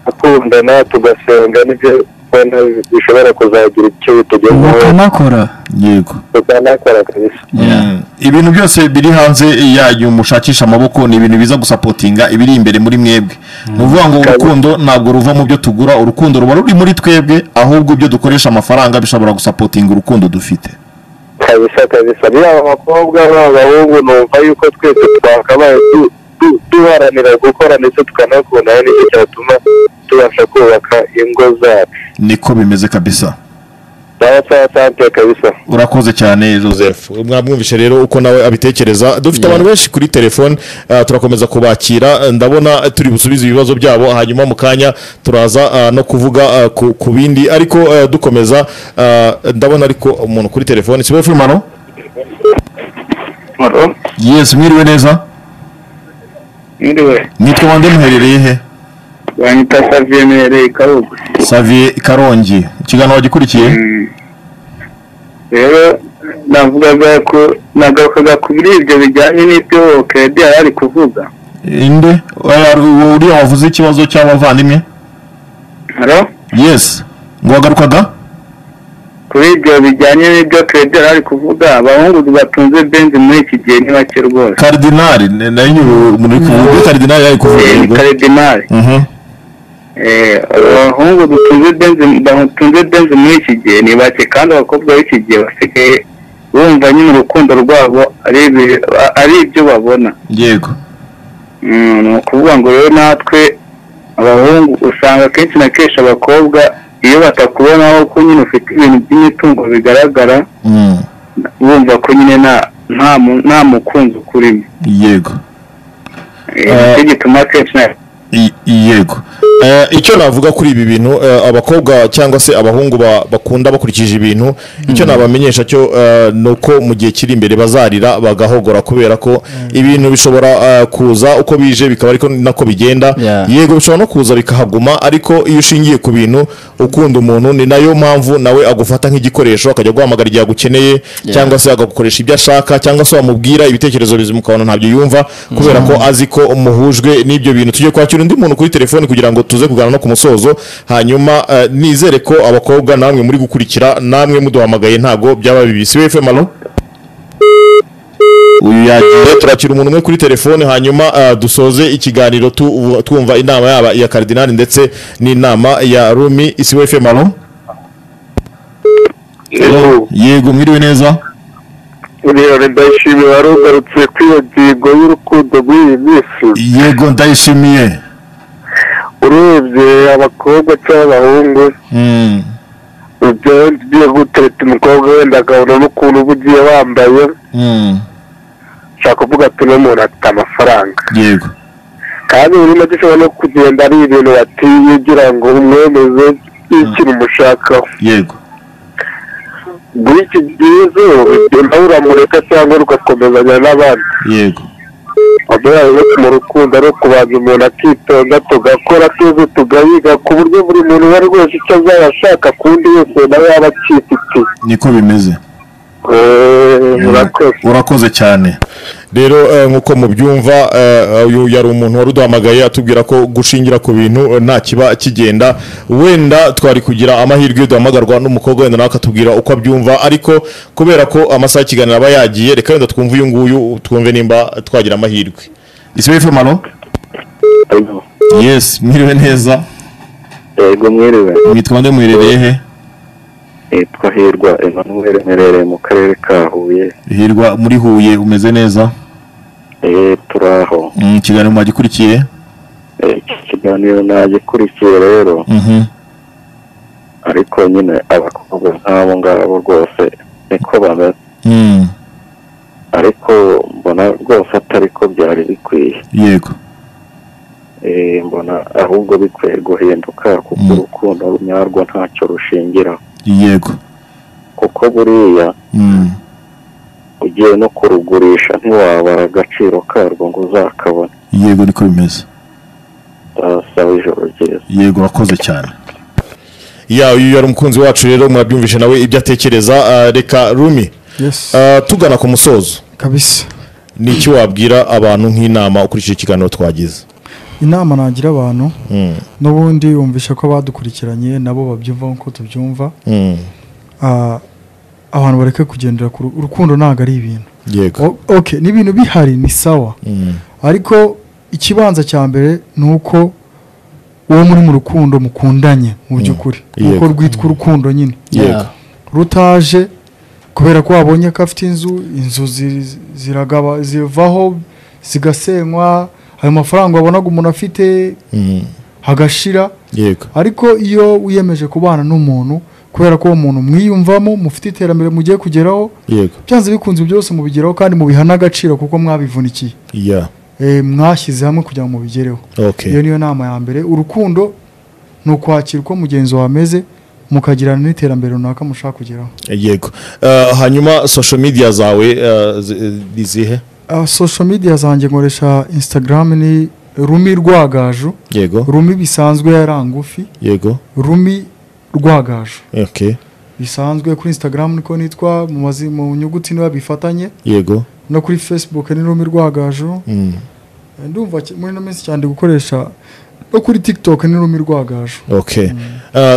gukundana tugasenga nibyo ubona bishobora kuzagira icyo bitugezaho bakanakora yego tukanakora kabisa Mm. ibintu byose biri hanze yanyu mushakisha amaboko ni ibintu biza gusapotinga ibiri imbere muri mwebwe ni ukuvuga ngo urukundo ntabwo ruva mu byo tugura urukundo ruba ruri muri twebwe ahubwo ibyo dukoresha amafaranga bishobora gusapotinga urukundo dufite kabisa kabisa niba abakobwa n'abahungu numva yuko twese twakabaye du- du- duharanira gukora ndetse tukanakundana nicyo cyatuma tubasha kubaka ingo zacu niko bimeze kabisa nawe sawa sante kabisa urakoze cyane joseph mwamwumvishe rero uko nawe abitekereza dufite abantu benshi kuri telefone ah, turakomeza kubakira eh, ndabona eh, turi busubize ibibazo byabo hanyuma mu kanya turaza ah, no kuvuga ah, ku- ku bindi ariko eh, dukomeza ah, ndabona ariko umuntu kuri telefone sibo firmano yesi mwiriwe neza mwiriwe nitwa bande muherereye he banyita saviye mwereye kabuga saviye karongi ikiganiro wagikurikiye rero navugaga ko nagarukaga kuri ibyo bijyanye n'ibyo keredi yari ari kuvuga inde Oya, uwo uriya wavuze ikibazo cy'abavandimwe haro yesi ngo wagarukaga kuri ibyo bijyanye n'ibyo keredi yari ari kuvuga abahungu batunze benzi muri iki gihe ni bake rwose karidinari ne- nayo uyu umuntu uri kuvuga kuri karidinari yari kuvuga Eh, ni yego. karidinari Mhm. Eh, abahungu dutunze benzi batunze benzi muri iki gihe ni bake kandi abakobwa b'iki gihe basigaye bumva nyine urukundo rwabo ari ibi- ari ibyo babona yego Mm, ni ukuvuga ngo rero natwe abahungu usanga kenshi na kenshi abakobwa iyo batakubonaho ko nyine ufite ibintu by'imitungo bigaragara Mm. bumva ko nyine nta nta mu- nta mukunzi ukurimo yego Eh, nicyo gituma kenshi na I- yego Eh, icyo navuga kuri ibi bintu eh, abakobwa cyangwa se abahungu ba- bakunda bakurikije ibintu icyo nabamenyesha cyo eh, ni uko mu gihe kiri imbere bazarira bagahogora kubera ko ibintu bishobora eh, kuza uko bije bikaba ariko nako bigenda Yeah. yego bishobora no kuza bikahaguma ariko iyo ushingiye ku bintu ukunda umuntu ni nayo mpamvu nawe agufata nk'igikoresho akajya guhamagara igihe agukeneye cyangwa se agakoresha ibyo ashaka cyangwa se wamubwira ibitekerezo bizima ukabona ntabyo yumva kubera ko azi ko muhujwe n'ibyo bintu tujye kwakira undi muntu kuri telefoni kugira ngo tuze kuganira no ku musozo hanyuma eh, nizere ko abakobwa namwe muri gukurikira namwe muduhamagaye ntago byaba bibi si wefe malo uyu yagiye turakira umuntu umwe kuri telefone hanyuma ah, dusoze ikiganiro tu- twumva inama yaba iya karidinali ndetse n'inama ya rumi isi wefe malo yego mwiriwe neza uriya ndayishimiye wari ugarutse kuri iyo ngingo y'urukundo muri iyi minsi yego ndayishimiye urebye abakobwa cyangwa abahungu Mm, ibyo ugiye gutereta umukobwa wenda akabona n'ukuntu uba ugiye wambaye mm, ushaka kuvuga ati uno muntu afite amafaranga yego kandi buri make ushobora no kugenda ari ibintu batiyigira ngo umwemeze y'ikintu umushakaho yego muri iki gihe zo ugenda uramureka cyangwa ugakomezanya n'abandi yego amabara yo mu rukundo ari ukubanza umuntu akitonda tugakora tuzi tugayiga ku buryo buri muntu uwo ari wese icyo azaba ashaka kundi yose nawe yaba acyifitiye niko bimeze Eh, murakoze urakoze cyane rero eh, nk'uko mubyumva eh, uyu yari umuntu wari uduhamagaye atubwira ko gushingira ku bintu eh, nta kiba kigenda wenda twari kugira amahirwe yo duhamagarwa n'umukobwa wenda nawe akatubwira uko abyumva ariko kubera ko amasaha y'ikiganiro aba yagiye reka wenda twumve uyu nguyu twumve nimba twagira amahirwe isibo ifemaro Alo. yes mwiriwe neza yego mwiriwe mwitwa nde muherereye he nitwa hirwa emanuweli mperereye mu karere ka huye hirwa muri huye umeze neza Eh, turaho Mm, ikiganiro mwagikurikiye Eh, iki kiganiro nagikurikiye rero Mhm. ariko nyine abakobwa nk'abo ngabo rwose niko bameze Mm, ariko mbona rwose atari ko byari bikwiye yego Eh, mbona ahubwo bikwiye guhinduka kuko Mm. urukundo nyarwo ntacyo rushingira yego kuko buriya Mm, ugiye no kurugurisha ntiwabara agaciro karwo ngo uzakabone yego niko bimeze ndasaba ijoro ryiza yego urakoze cyane ya uyu yari umukunzi wacu rero mwabyumvise nawe ibyo atekereza eh, reka rumi Yes. eh, tugana ku musozo kabisa ni iki wabwira abantu nk'inama ukurikije ikiganiro twagize inama nagira abantu Mm, n'ubundi wumvisha ko abadukurikiranye nabo babyumva nk'uko tubyumva mm, Ah, abantu bareke kugendera ku ru- urukundo ntabwo ari ibintu yego O- okay ni ibintu bihari ni sawa Mm, ariko ikibanza cya mbere ni uko uwo muri mu rukundo mukundanye mu by'ukuri nuko Yego. rwitwa urukundo nyine yego rutaje kubera ko wabonye ko afite inzu inzu zi- ziragaba zivaho zigasenywa ayo mafaranga wabonaga umuntu afite Mm, hagashira yego ariko iyo wiyemeje kubana n'umuntu kubera ko uwo muntu mwiyumvamo mufite iterambere mugiye kugeraho yego byanze bikunze byose mubigeraho kandi mubiha n'agaciro kuko mwabivunikiye ya Eh, mwashyize hamwe kugira ngo mubigereho iyo ok niyo nama ya mbere urukundo ni ukwakira uko mugenzi wawe ameze mukagirana n'iterambere runaka mushaka kugeraho yego Eh, hanyuma social media zawe eh, zi- eh, izihe Ah, social media zanjye nkoresha instagram ni rumi rwagaju yego rumi bisanzwe yari ngufi yego rumi rwagaju ok bisanzwe kuri instagram niko nitwa mu mazi- mu nyuguti niba bifatanye yego no kuri facebook ni rumi rwagaju Mm, Eh, ndumva ki- muri ino minsi cyane ndi gukoresha no kuri tiktok ni rumi rwagaju ok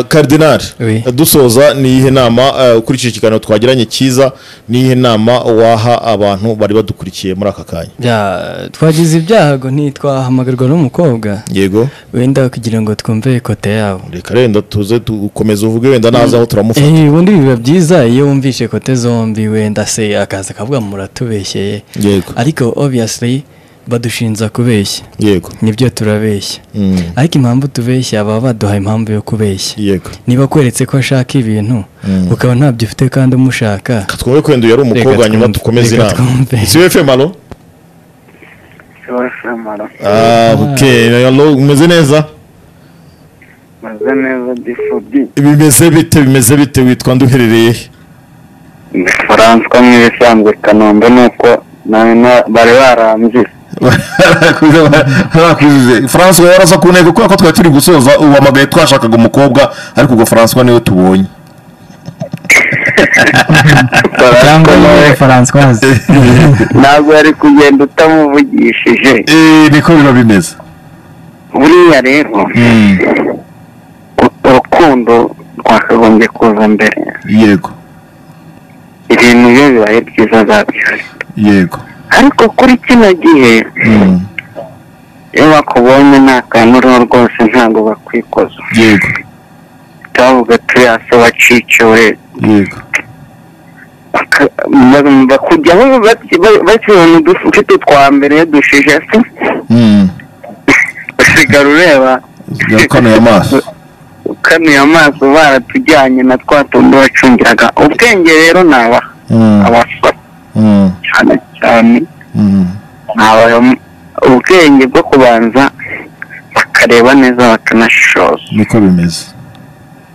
karidinari Oui. dusoza ni iyihe nama eh, ukurikije ikiganiro twagiranye cyiza ni iyihe nama waha abantu bari badukurikiye muri aka kanya Ya, twagize ibyago ntitwahamagarwa n'umukobwa yego wenda kugira ngo twumve kote yabo reka renda tuze dukomeza uvuge wenda naza aho turamufata Eh, ubundi biba byiza iyo wumvishe kote zombi wenda se akaza akavuga muratubeshyeye yego ariko obviously badushinza kubeshya yego nibyo turabeshya Mm, ariko impamvu tubeshya baba baduhaye impamvu yo kubeshya yego niba akweretse ko ashaka ibintu Mm. ukaba ntabyo ufite kandi umushaka twumve ko wenda uyu yari Reka umukobwa hanyuma twumve, dukomeze reka inama twumve. siwe femalo sebashemara umeze neza meze neza difudi bimeze bite bimeze bite witwa nduherereye he? ni faranswa nk'ibisanzwe kanombe nuko na- na- bari barambye barakwize francois yaraza ku ntego kubera ko twari turi gusoza uhamagaye twashakaga umukobwa ariko ubwo francois niwe tubonye cyangwa niwe francoise ntabwo yari kugenda utamuvugishije Eh, niko biba bimeze buriya rero Mm, urukundo rwakagombye kuza mbere yego ibintu iyo bibaye byiza zabyari yego ariko kuri kino gihe Mm, iyo bakubonye nta kantu uriho rwose ntabwo bakwikoza yego twavuga tuyase wacikiwe yego baka- ba- bakujya bakibona udufite twa mbere iyo dushije se Mm, usigara ureba yakanuye amaso ukanuye amaso baratujyanye na twa tundi wacungiraga ubwenge rero ni aba Mm, abasore mm, cyane cyane mm, ni aba- ubwenge bwo kubanza bakareba neza bakanashishoza niko bimeze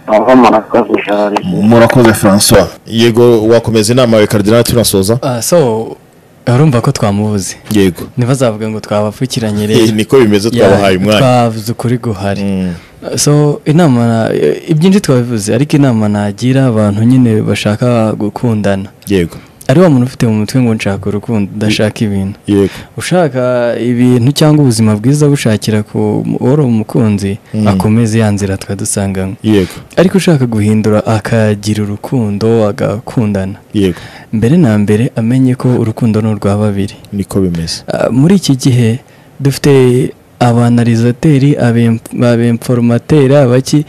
aho murakoze ijoro ryiza. murakoze francois yego wakomeza inama yawe karidinari tunasoza Ah, so urumva ko twamubuze yego ntibazavuga ngo twabapfukiranye Eh, rero niko bimeze twabahaye Ya, umwanya twavuze ukuri guhari Mm, so inama na- ibyinshi twabivuze ariko inama nagira abantu nyine bashaka gukundana yego ari wa muntu ufite mu mutwe ngo nshaka urukundo ndashaka ibintu yego ushaka ibintu cyangwa ubuzima bwiza bushakira ku wari umukunzi akomeze ya nzira twa dusanganywe yego ariko ushaka guhindura akagira urukundo agakundana yego mbere na mbere amenye ko urukundo ni urwa babiri niko bimeze Ah, muri iki gihe dufite abanalizateri abemforomateri abaki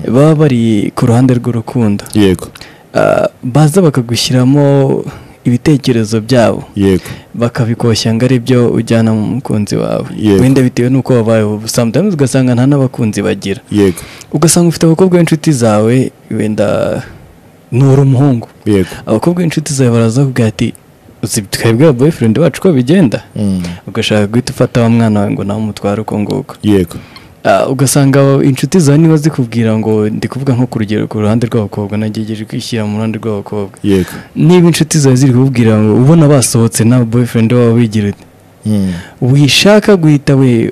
baba bari ku ruhande rw'urukundo yego Ah, baza bakagushyiramo ibitekerezo byabo yego bakabikoshya ngo ari byo ujyana mu mukunzi wawe Yego. wenda bitewe n'uko wabayeho sometimes ugasanga nta n'abakunzi bagira yego ugasanga ufite abakobwa b'inshuti zawe wenda nuri umuhungu yego abakobwa b'inshuti zawe baraza kuvuga ati uzi twebwe boyfriend wacu ko bigenda Mm. ugashaka guhita ufata wa mwana wawe ngo nawe umutware uko nguko yego Ah, ugasanga inshuti zawe niba zikubwira ngo ndi kuvuga nko ku rugero ku ruhande rw'abakobwa nagejeje kwishyira mu ruhande rw'abakobwa yego niba inshuti zawe ziri kubwira ngo ubona basohotse na boyfriend wabo bigira uti Mm. wishaka guhita we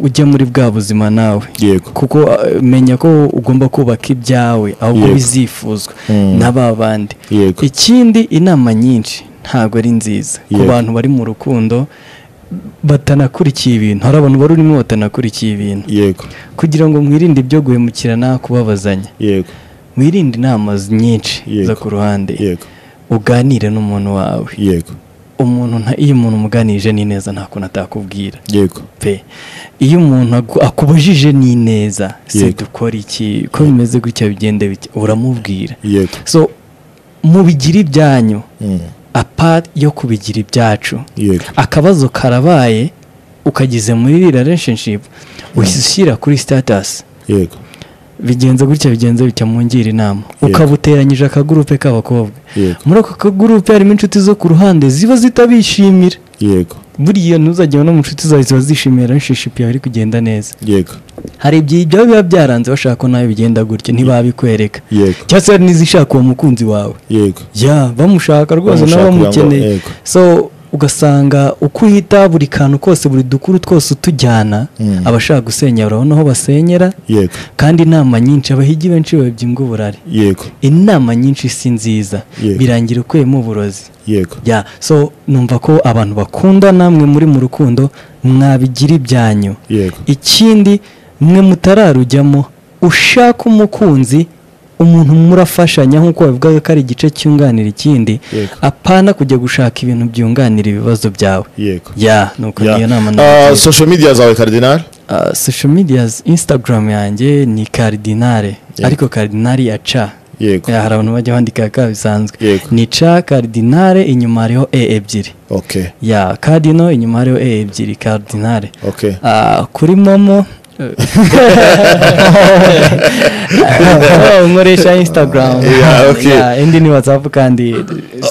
ujya muri bwa buzima nawe yego kuko eh, menya ko ugomba kubaka ibyawe ahubwo Yego. bizifuzwa Mm. na ba bandi yego ikindi inama nyinshi ntabwo ari nziza ku Yego. bantu bari mu rukundo batanakurikiye ibintu hari abantu bari urimo batanakurikiye ibintu yego kugira ngo mwirinde ibyo guhemukirana kubabazanya yego mwirinde inama z- nyinshi Yego. zo ku ruhande yego uganire n'umuntu wawe yego umuntu nta- iyo umuntu umuganirije ni neza nta kuntu atakubwira yego pe iyo umuntu agu- akubujije ni neza se Yego. dukora iki ko bimeze gutya bigende bike uramubwira yego so mubigire ibyanyu Mm. apart yo kubigira ibyacu yego akabazo karabaye ukagize muri iriya relationship uhise ushyira kuri status yego bigenze gutya bigenze bitya mungira inama Yego. ukabuteranyije akagurupe k'abakobwa Yego. muri ako kagurupe harimo inshuti zo ku ruhande ziba zitabishimira yego buriya ntuzajya no mu nshuti zawe ziba zishimira relationship yawe iri kugenda neza yego hari igihe ibyo biba byaranze bashaka ko nawe bigenda gutya ntibabikwereka yego cyangwa se hari n'izishaka uwo mukunzi wawe yego ya bamushaka rwose nawe Bamushaka kugira ngo- bamukeneye yego. so ugasanga uko uhita buri kantu kose buri dukuru twose utujyana Mm. abashaka gusenya urabona aho basenyera yego kandi inama nyinshi abahigi benshi babya uburari yego inama nyinshi si nziza Yego. birangira ukuyemo uburozi yego ya so numva ko abantu bakunda namwe muri mu rukundo mwabigira ibyanyu yego ikindi mwe mutararujyamo ushaka umukunzi umuntu murafashanya nk'uko babivuga ko ari igice cyunganira ikindi Yego. apana kujya gushaka ibintu byunganira ibibazo byawe yego ya nuko Yeah. niyo nama Ah, nagira. social media zawe cardinal Ah, social media instagram yanjye ni cardinale ariko cardinale ya ca yego Ya, hari abantu bajya bandika ka bisanzwe Yego. ni ca cardinale inyuma hariho e ebyiri okay ya cardino inyuma hariho e ebyiri cardinale okay Ah, kuri momo nkoresha instagram Yeah, okay. Yeah, indi ni whatsapp kandi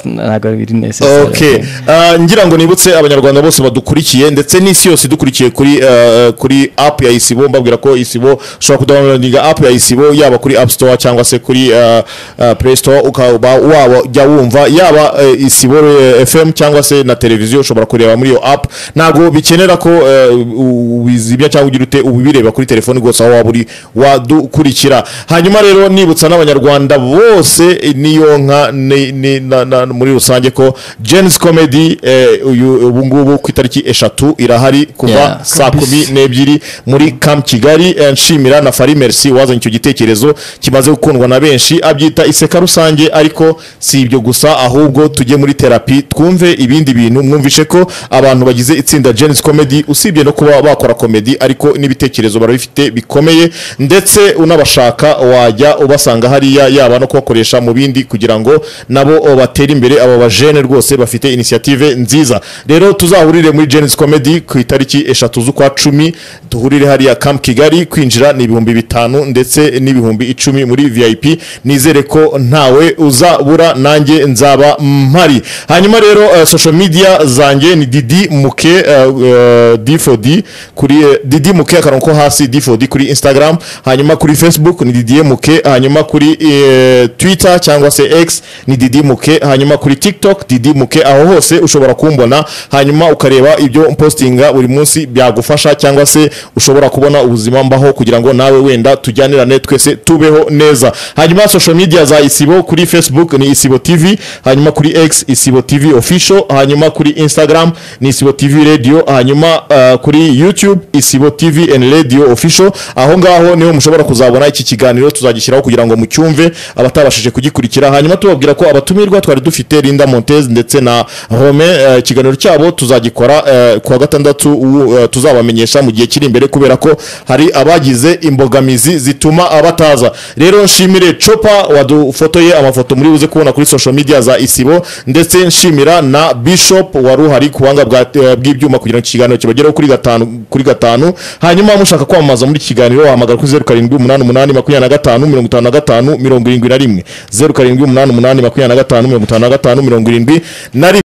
ntabwo biri necessary Okay. Ah, ngira ngo nibutse abanyarwanda bose badukurikiye ndetse n'isi yose idukurikiye kuri ah, kuri app ya isibo mbabwira ko isibo ushobora kudownloadinga app ya isibo yaba kuri app store cyangwa se kuri ah, ah, play store ukaba waba jya wumva yaba eh, isibo eh, fm cyangwa se na televiziyo ushobora kureba muri iyo app ntabwo bikenera ko eh, u- ubizimya cyangwa ugira ute ubireba kuri telefoni rwose aho waba uri wadukurikira hanyuma rero nibutsa n'abanyarwanda bose eh, n'iyo nka ni- ni- na- na- muri rusange ko Jens Comedy eh, uyu ubu ngubu ku itariki eshatu irahari kuva Yeah. saa kumi n'ebyiri muri Camp Kigali eh, nshimira na Fari Merci wazanye icyo gitekerezo kimaze gukundwa na benshi abyita iseka rusange ariko si ibyo gusa ahubwo tujye muri terapi twumve ibindi bintu mwumvishe ko abantu bagize itsinda Jens Comedy usibye no kuba bakora comedy ariko n'ibitekerezo barabifite bikomeye ndetse unabashaka wajya ubasanga hariya yaba no kubakoresha mu bindi kugira ngo nabo batere imbere aba bajene rwose bafite inisiyative nziza rero tuzahurire muri Jens Comedy ku itariki eshatu z'ukwa cumi duhurire hariya Camp Kigali kwinjira ni ibihumbi bitanu ndetse n'ibihumbi icumi muri VIP nizere ko ntawe uzabura nanjye nzaba mpari hanyuma rero eh, social media zanjye ni Didi Muke eh, eh, D4D kuri eh, Didi Muke akarongo hasi d4d kuri instagram hanyuma kuri facebook ni ddmk hanyuma kuri eh, twitter cyangwa se x ni ddmk hanyuma kuri tiktok ddmk aho hose ushobora kumbona hanyuma ukareba ibyo mpostinga buri munsi byagufasha cyangwa se ushobora kubona ubuzima mbaho kugira ngo nawe wenda tujyanirane twese tubeho neza hanyuma social media za isibo kuri facebook ni isibo tv hanyuma kuri x isibo tv official hanyuma kuri instagram ni isibo tv radio hanyuma uh, kuri youtube isibo tv and radio official aho ngaho niho mushobora kuzabona iki kiganiro tuzagishyiraho kugira ngo mucyumve abatabashije kugikurikira hanyuma tubabwira ko abatumirwa twari dufite linda montez ndetse na rome eh, ikiganiro cyabo tuzagikora eh, ku wa gatandatu uwu, eh, tuzabamenyesha mu gihe kiri imbere kubera ko hari abagize imbogamizi zituma abataza rero nshimire copa wadufotoye amafoto muri buze kubona kuri social media za isibo ndetse nshimira na bishop wari uhari ku buhanga bwa- eh, bw'ibyuma kugira ngo iki kiganiro kibagereho kuri gatanu kuri gatanu hanyuma mushaka kwamamaza muri iki kiganiro wahamagara kuri zeru karindwi umunani umunani makumyabiri na gatanu mirongo itanu na gatanu mirongo irindwi na rimwe zeru karindwi umunani umunani makumyabiri na gatanu mirongo itanu na gatanu mirongo irindwi na rimwe